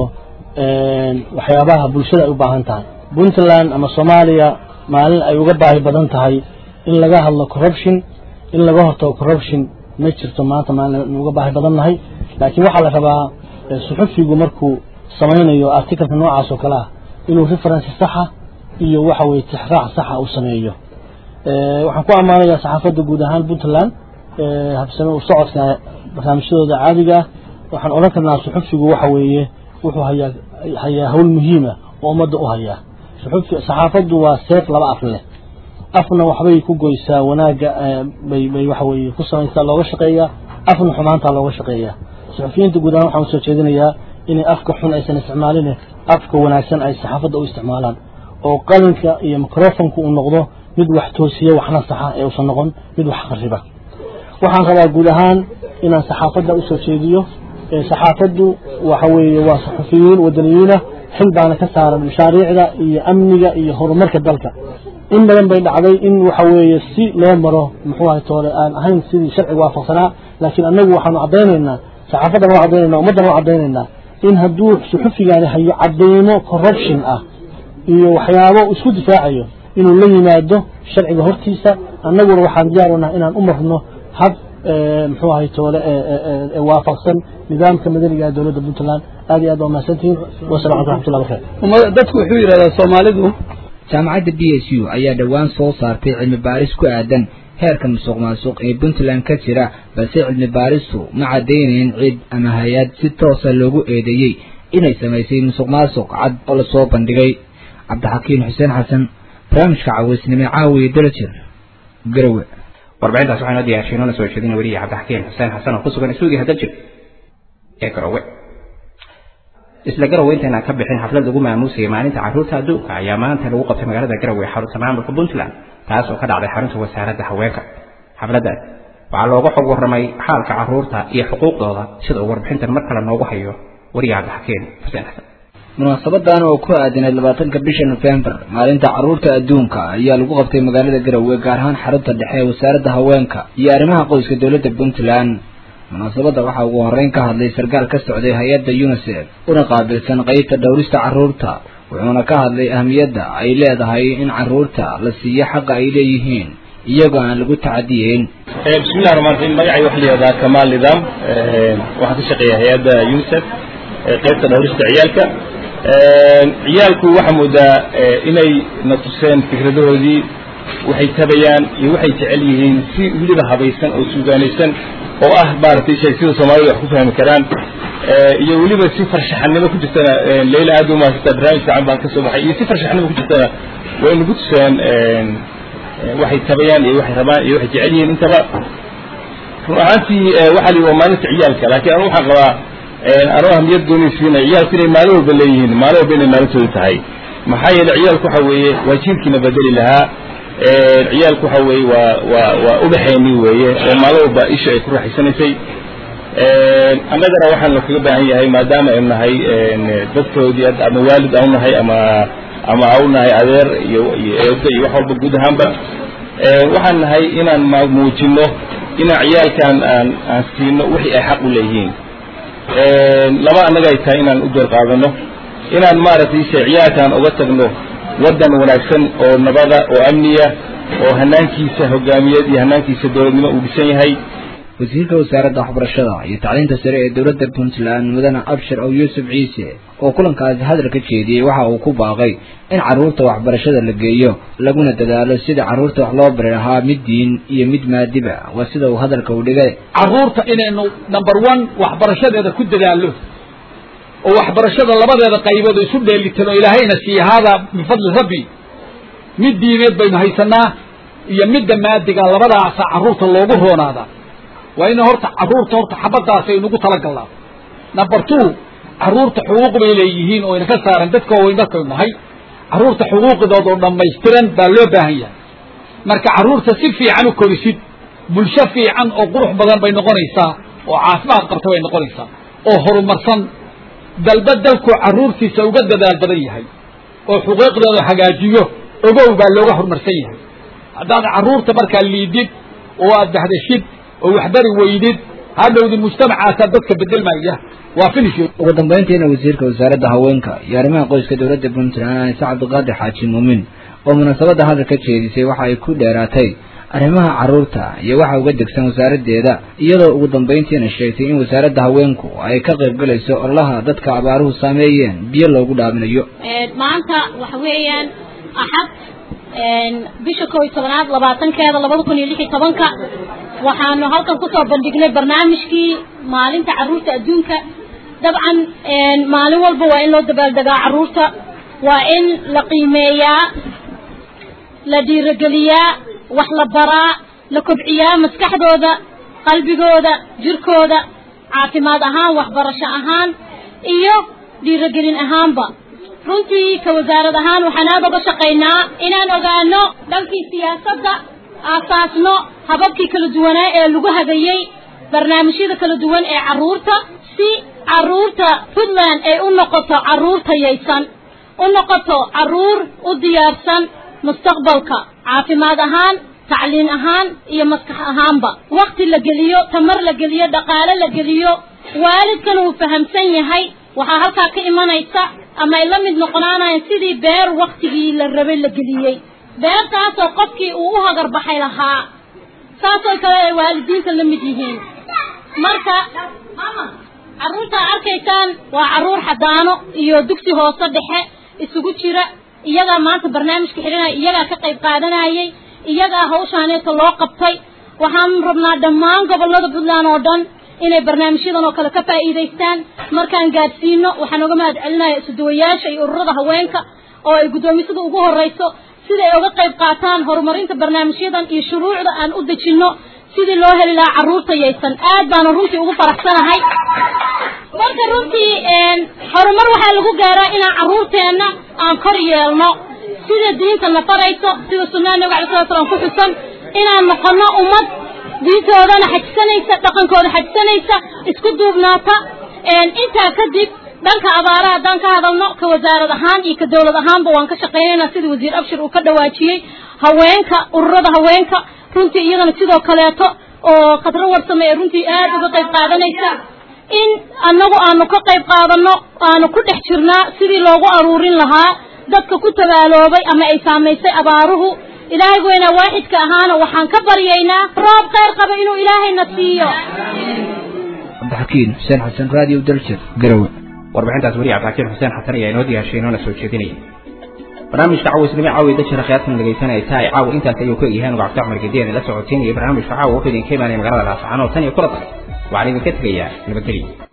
waxyaabaha bulshada ay u baahan tahay puntland ama soomaaliya maalin ay uga baahi badan tahay in laga hadlo corruption in laga hortago corruption ma jirto maanta maalin uga baahi badan nahay laakiin waxaa la rabaa suxufigu markuu samaynayo articleka noocaas oo kale ah inuu reference saxa iyo waxa weye tixraac saxa uu sameeyo waxaan ku ammaanayaa saxaafadda guud ahaan puntland habsame u socodka barnaamijyadooda caadiga ah waxaan odhan karnaa suxufigu waxa weeye wuxuu hayaa hayaa hawl muhiima oo ummadda u hayaa suxufi saxaafaddu waa seef laba af leh afna waxbay ku goysaa wanaagga bay bay waxa weeye ku samaysaa looga shaqeeyaa afna xumaantaa looga shaqeeyaa suxufiyiinta guud ahaan waxaan usoo jeedinayaa inay afka xun aysan isticmaalin afka wanaagsan ay saxaafadda u isticmaalaan oo qalinka iyo microfonku uu noqdo mid wax toosiya waxna saxa ee uusan noqon mid wax khariba waxaan rabaa guud ahaan inaan saxaafadda usoo jeediyo saxaafaddu waxa weeye waa saxufiyiin wadaniyiina xil baana ka saaran mashaariicda iyo amniga iyo horumarka dalka in badan bay dhacday in waxa weeye si loo maro muxuu ahay toole aan ahayn sidii sharciga waafaqsanaa laakiin annagu waxaanu caddaynaynaa saxaafadan waa caddaynayna ummaddan waa caddaynaynaa in hadduu suxufigaani hayo cadeymo corruption ah iyo waxyaabo isku difaacayo inuu la yimaado sharciga hortiisa annaguna waxaan diyaar u nahay inaan u marno hab muxuu ahay toole waafaqsan nidaamka madaniga ee dowladda puntland aad iyo aad waa mahadsantihiin wasalam alaikum raxmatullah barakaatu dadku wuxuu yidhahdaa soomaalidu jaamacadda b s u ayaa dhowaan soo saartay cilmi baaris ku aadan heerka musuq maasuq ee puntland ka jira balse cilmi baaristu ma caddaynayn cid ama hay-ad si toosa loogu eedeeyey inay samaysay musuq maasuq cad oo lasoo bandhigay cabdixakiin xuseen xasan barnaamijka caweysnimo caawiye dalajir garowe warbixintaas waxaa noo diyaarshay noona soo jeedina weliya cabdixakiin xuseen xasan oo ku sugan isuugiha daljir ee garowe isla garowe intayna ka bixin xaflad lagu maamuusayay maalinta carruurta adduunka ayaa maanta lagu qabtay magaalada garowe xarunta maamulka puntland taas oo ka dhacday xarunta wasaaradda haweenka xafladdaas waxaa looga xog warramay xaalka carruurta iyo xuquuqdooda sida uu warbixintan mar kale noogu hayo wariya cabdixakiin xuseen xasan munaasabadan oo ku aadinayd labaatanka bisha nofembar maalinta carruurta adduunka ayaa lagu qabtay magaalada garowe gaar ahaan xarunta dhexe ee wasaaradda haweenka iyo arrimaha qoyska dowladda puntland munaasabadda waxaa ugu horreyn ka hadlay sarkaal ka socday hay-adda unisef una qaabilsan qeybta dhowrista carruurta wuxuuna ka hadlay ahmiyadda ay leedahay in carruurta la siiyo xaqa ay leeyihiin iyagoo aan lagu tacadiyeyn bismillahi raxmaan raxiim magacay waxa la yihahdaa kamaal nidaam waxaan ka shaqeeya hay-adda unisef qeybta dhowrista ciyaalka ciyaalku waxaa moodaa inay na tuseen fikradahoodii waxay tabayaan iyo waxay jecel yihiin si weliba habaysan oo suugaanaysan oo ah maaragtay shay sida soomaalida wax ku fahmi karaan iyo weliba si farshaxanimo ku jirtana leyla aad u mahadsantaa barnaamij fiican baan ka soo baxay iyo si farshaxanimo ku jirtana way nagu tuseen waxay tabayaan iyo waxay rabaan iyo waxay jecel yihiin intaba run ahaantii waxaa la yidhi waa maalinta ciyaalka laakiin anu waxaan qabaa anoo ahmiyad gooni siinay ciyaalku inay maalin walba leeyihiin maalin walba inay maalintooda tahay maxaa yeelay ciyaalku waxa weeye waa jiilkiina bedeli lahaa ciyaalku waxa weeye waa waa waa ubaxeeni weeye oo maalin walba isha ay ku raaxaysanaysay annagana waxaan kaga baahan yahay maadaama aynu nahay dadkoodii ama waalid aan nahay ama ama au nahay adeer iyo iyo eedo iyo wax walba guud ahaanba waxaan nahay inaan muujino inaan ciyaalkan aan aan siino wixii ay xaq u leeyihiin laba annaga ay tahay inaan u door qaadano inaan maaragtay se ciyaalkan uga tagno waddan wanaagsan oo nabada oo amniya oo hanaankiisa hogaamiyad iyo hanaankiisa dowladnimo uu dhisan yahay wasiirka wasaaradda waxbarashada iyo tacliinta sare ee dowladda puntland mudane abshir ow yuusuf ciise oo kulankaasi hadal ka jeediyey waxa uu ku baaqay in carruurta waxbarashada la geeyo laguna dadaalo sida carruurta wax loo bari lahaa mid diin iyo mid maadiba waa sida uu hadalka u dhigay carruurta inaynu number one waxbarashadeeda ku dadaallo oo waxbarashada labadeeda qaybood isu dheelitan oo ilaahayna siiya haadaa min fadli rabbi mid diineed baynu haysanaa iyo midda maadiga labadaasa carruurta loogu roonaadaa waa ina horta carruurta horta xabadaas aynugu talagalnaa number two carruurta xuquuq bay leeyihiin oo ina ka saaran dadka waaweyn markaynu nahay carruurta xuquuqdooda oo dhammaystiran baa loo baahan yahay marka carruurta si fiican u korisid bulsho fiican oo qurux badan bay noqonaysaa oo caafimaad qabta bay noqonaysaa oo horumarsan dalba dalku carruurtiisa uga dadaal badan yahay oo xuquuqdooda hagaajiyo ogow baa looga horumarsan yahay haddaad carruurta markaa liidid oo aad dahdashid oo waxbari weydid hadhowdi mujtamacaasaa dadka bedelmaya waa finish ugu dambayntiina wasiirka wasaaradda haweenka iyo arrimaha qoyska dowladda puntland anise cabdiqaadir xaaji muumin oo munaasabadda hadal ka jeedisay waxa ay ku dheeraatay arrimaha carruurta iyo waxa uga degsan wasaaraddeeda iyadoo ugu dambayntiina sheegtay in wasaaradda haweenku ay ka qayb galayso ololaha dadka abaaruhu saameeyeen biyo loogu dhaaminayo maanta waxa weeyaan axad bisha koob iyo tobanaad labaatankeeda labada kun iyo lix iyo tobanka waxaanu halkan kusoo bandhignay barnaamijkii maalinta carruurta adduunka dabcan maalin walba waa in loo dabaaldegaa carruurta waa in la qiimeeyaa la dhiirogeliyaa wax la baraa la kobciyaa maskaxdooda qalbigooda jirkooda caafimaad ahaan waxbarasho ahaan iyo dhiirogelin ahaanba runtii ka wasaarad ahaan waxaan aada uga shaqaynaa inaan ogaano dhankii siyaasadda aasaasno hababkii kala duwanaa ee lagu hagayey barnaamijyada kala duwan ee carruurta si carruurta puntland ay u noqoto carruur tayaysan u noqoto carruur u diyaarsan mustaqbalka caafimaad ahaan tacliin ahaan iyo maskax ahaanba wakti la geliyo tamar la geliyo dhaqaale la geliyo waalidkan uu fahamsan yahay waxaa halkaa ka imanaysa ama ay la mid noqonaanayaan sidii beer waktigii la rabay la geliyey beertaasoo qofkii uu u hagarbaxay lahaa saasoo kale ay waalidiinta la mid yihiin marka carruurtaa arkaysaan waa carruur xadaano iyo dugsi hoose dhexe isugu jira iyagaa maanta barnaamijka xidhanaya iyagaa ka qayb qaadanayay iyagaa hawshaaneeta loo qabtay waxaan rabnaa dhammaan gobollada puntland oo dhan inay barnaamijyadan oo kale ka faa'iidaystaan markaan gaadhsiino waxaan uga mahad celinaya isuduwayaasha iyo ururada haweenka oo ay guddoomisada ugu horrayso sida ay uga qayb qaataan horumarinta barnaamijyadan iyo shuruucda aan u dejinno sidii loo heli lahaa carruurta yaysan aad baanu runtii ugu faraxsanahay marka runtii horumar waxaa lagu gaaraa inaan carruurteenna aan kor yeelno sida diinta na farayso sida sunnaha nabiga alay sala slam ku xusan inaan noqono ummad diintoodana xajisanaysa dhaqankooda xajisanaysa isku duubnaata intaa kadib dhanka abaaraha haddaan ka hadalno ka wasaarad ahaan iyo ka dowlad ahaanba waan ka shaqaynaynaa sida wasiir abshir uu ka dhawaajiyey haweenka ururada haweenka runtii iyadana sidoo kaleeto oo khadro warsame ee runtii aad uga qayb qaadanaysa in annagu aanu ka qayb qaadanno aanu ku dhex jirnaa sidii loogu aruurin lahaa dadka ku tabaaloobay ama ay saamaysay abaaruhu ilaahay weynaa waaxidka ahaana waxaan ka baryaynaa roob khayr qaba inuu ilaahayna siiyo cabdixakiin xuseen xasan radio daljir garowe warbixintaas weli cabdixakiin xuseen xasan ayaa inoo diyaashay inoona soo jeedinaya barnaamijka caawisnimo caawi dajira khiyaartan dhegaysanaysa ay caawa intaas ayuu ka yahay nuga cabdi cumar gediyan la socotiinaya barnaamijka caawa wuxuu idinka imaanaya magaalada laascaanood tan iyo kula tahay waxaan idinka tegayaa nabadgelyo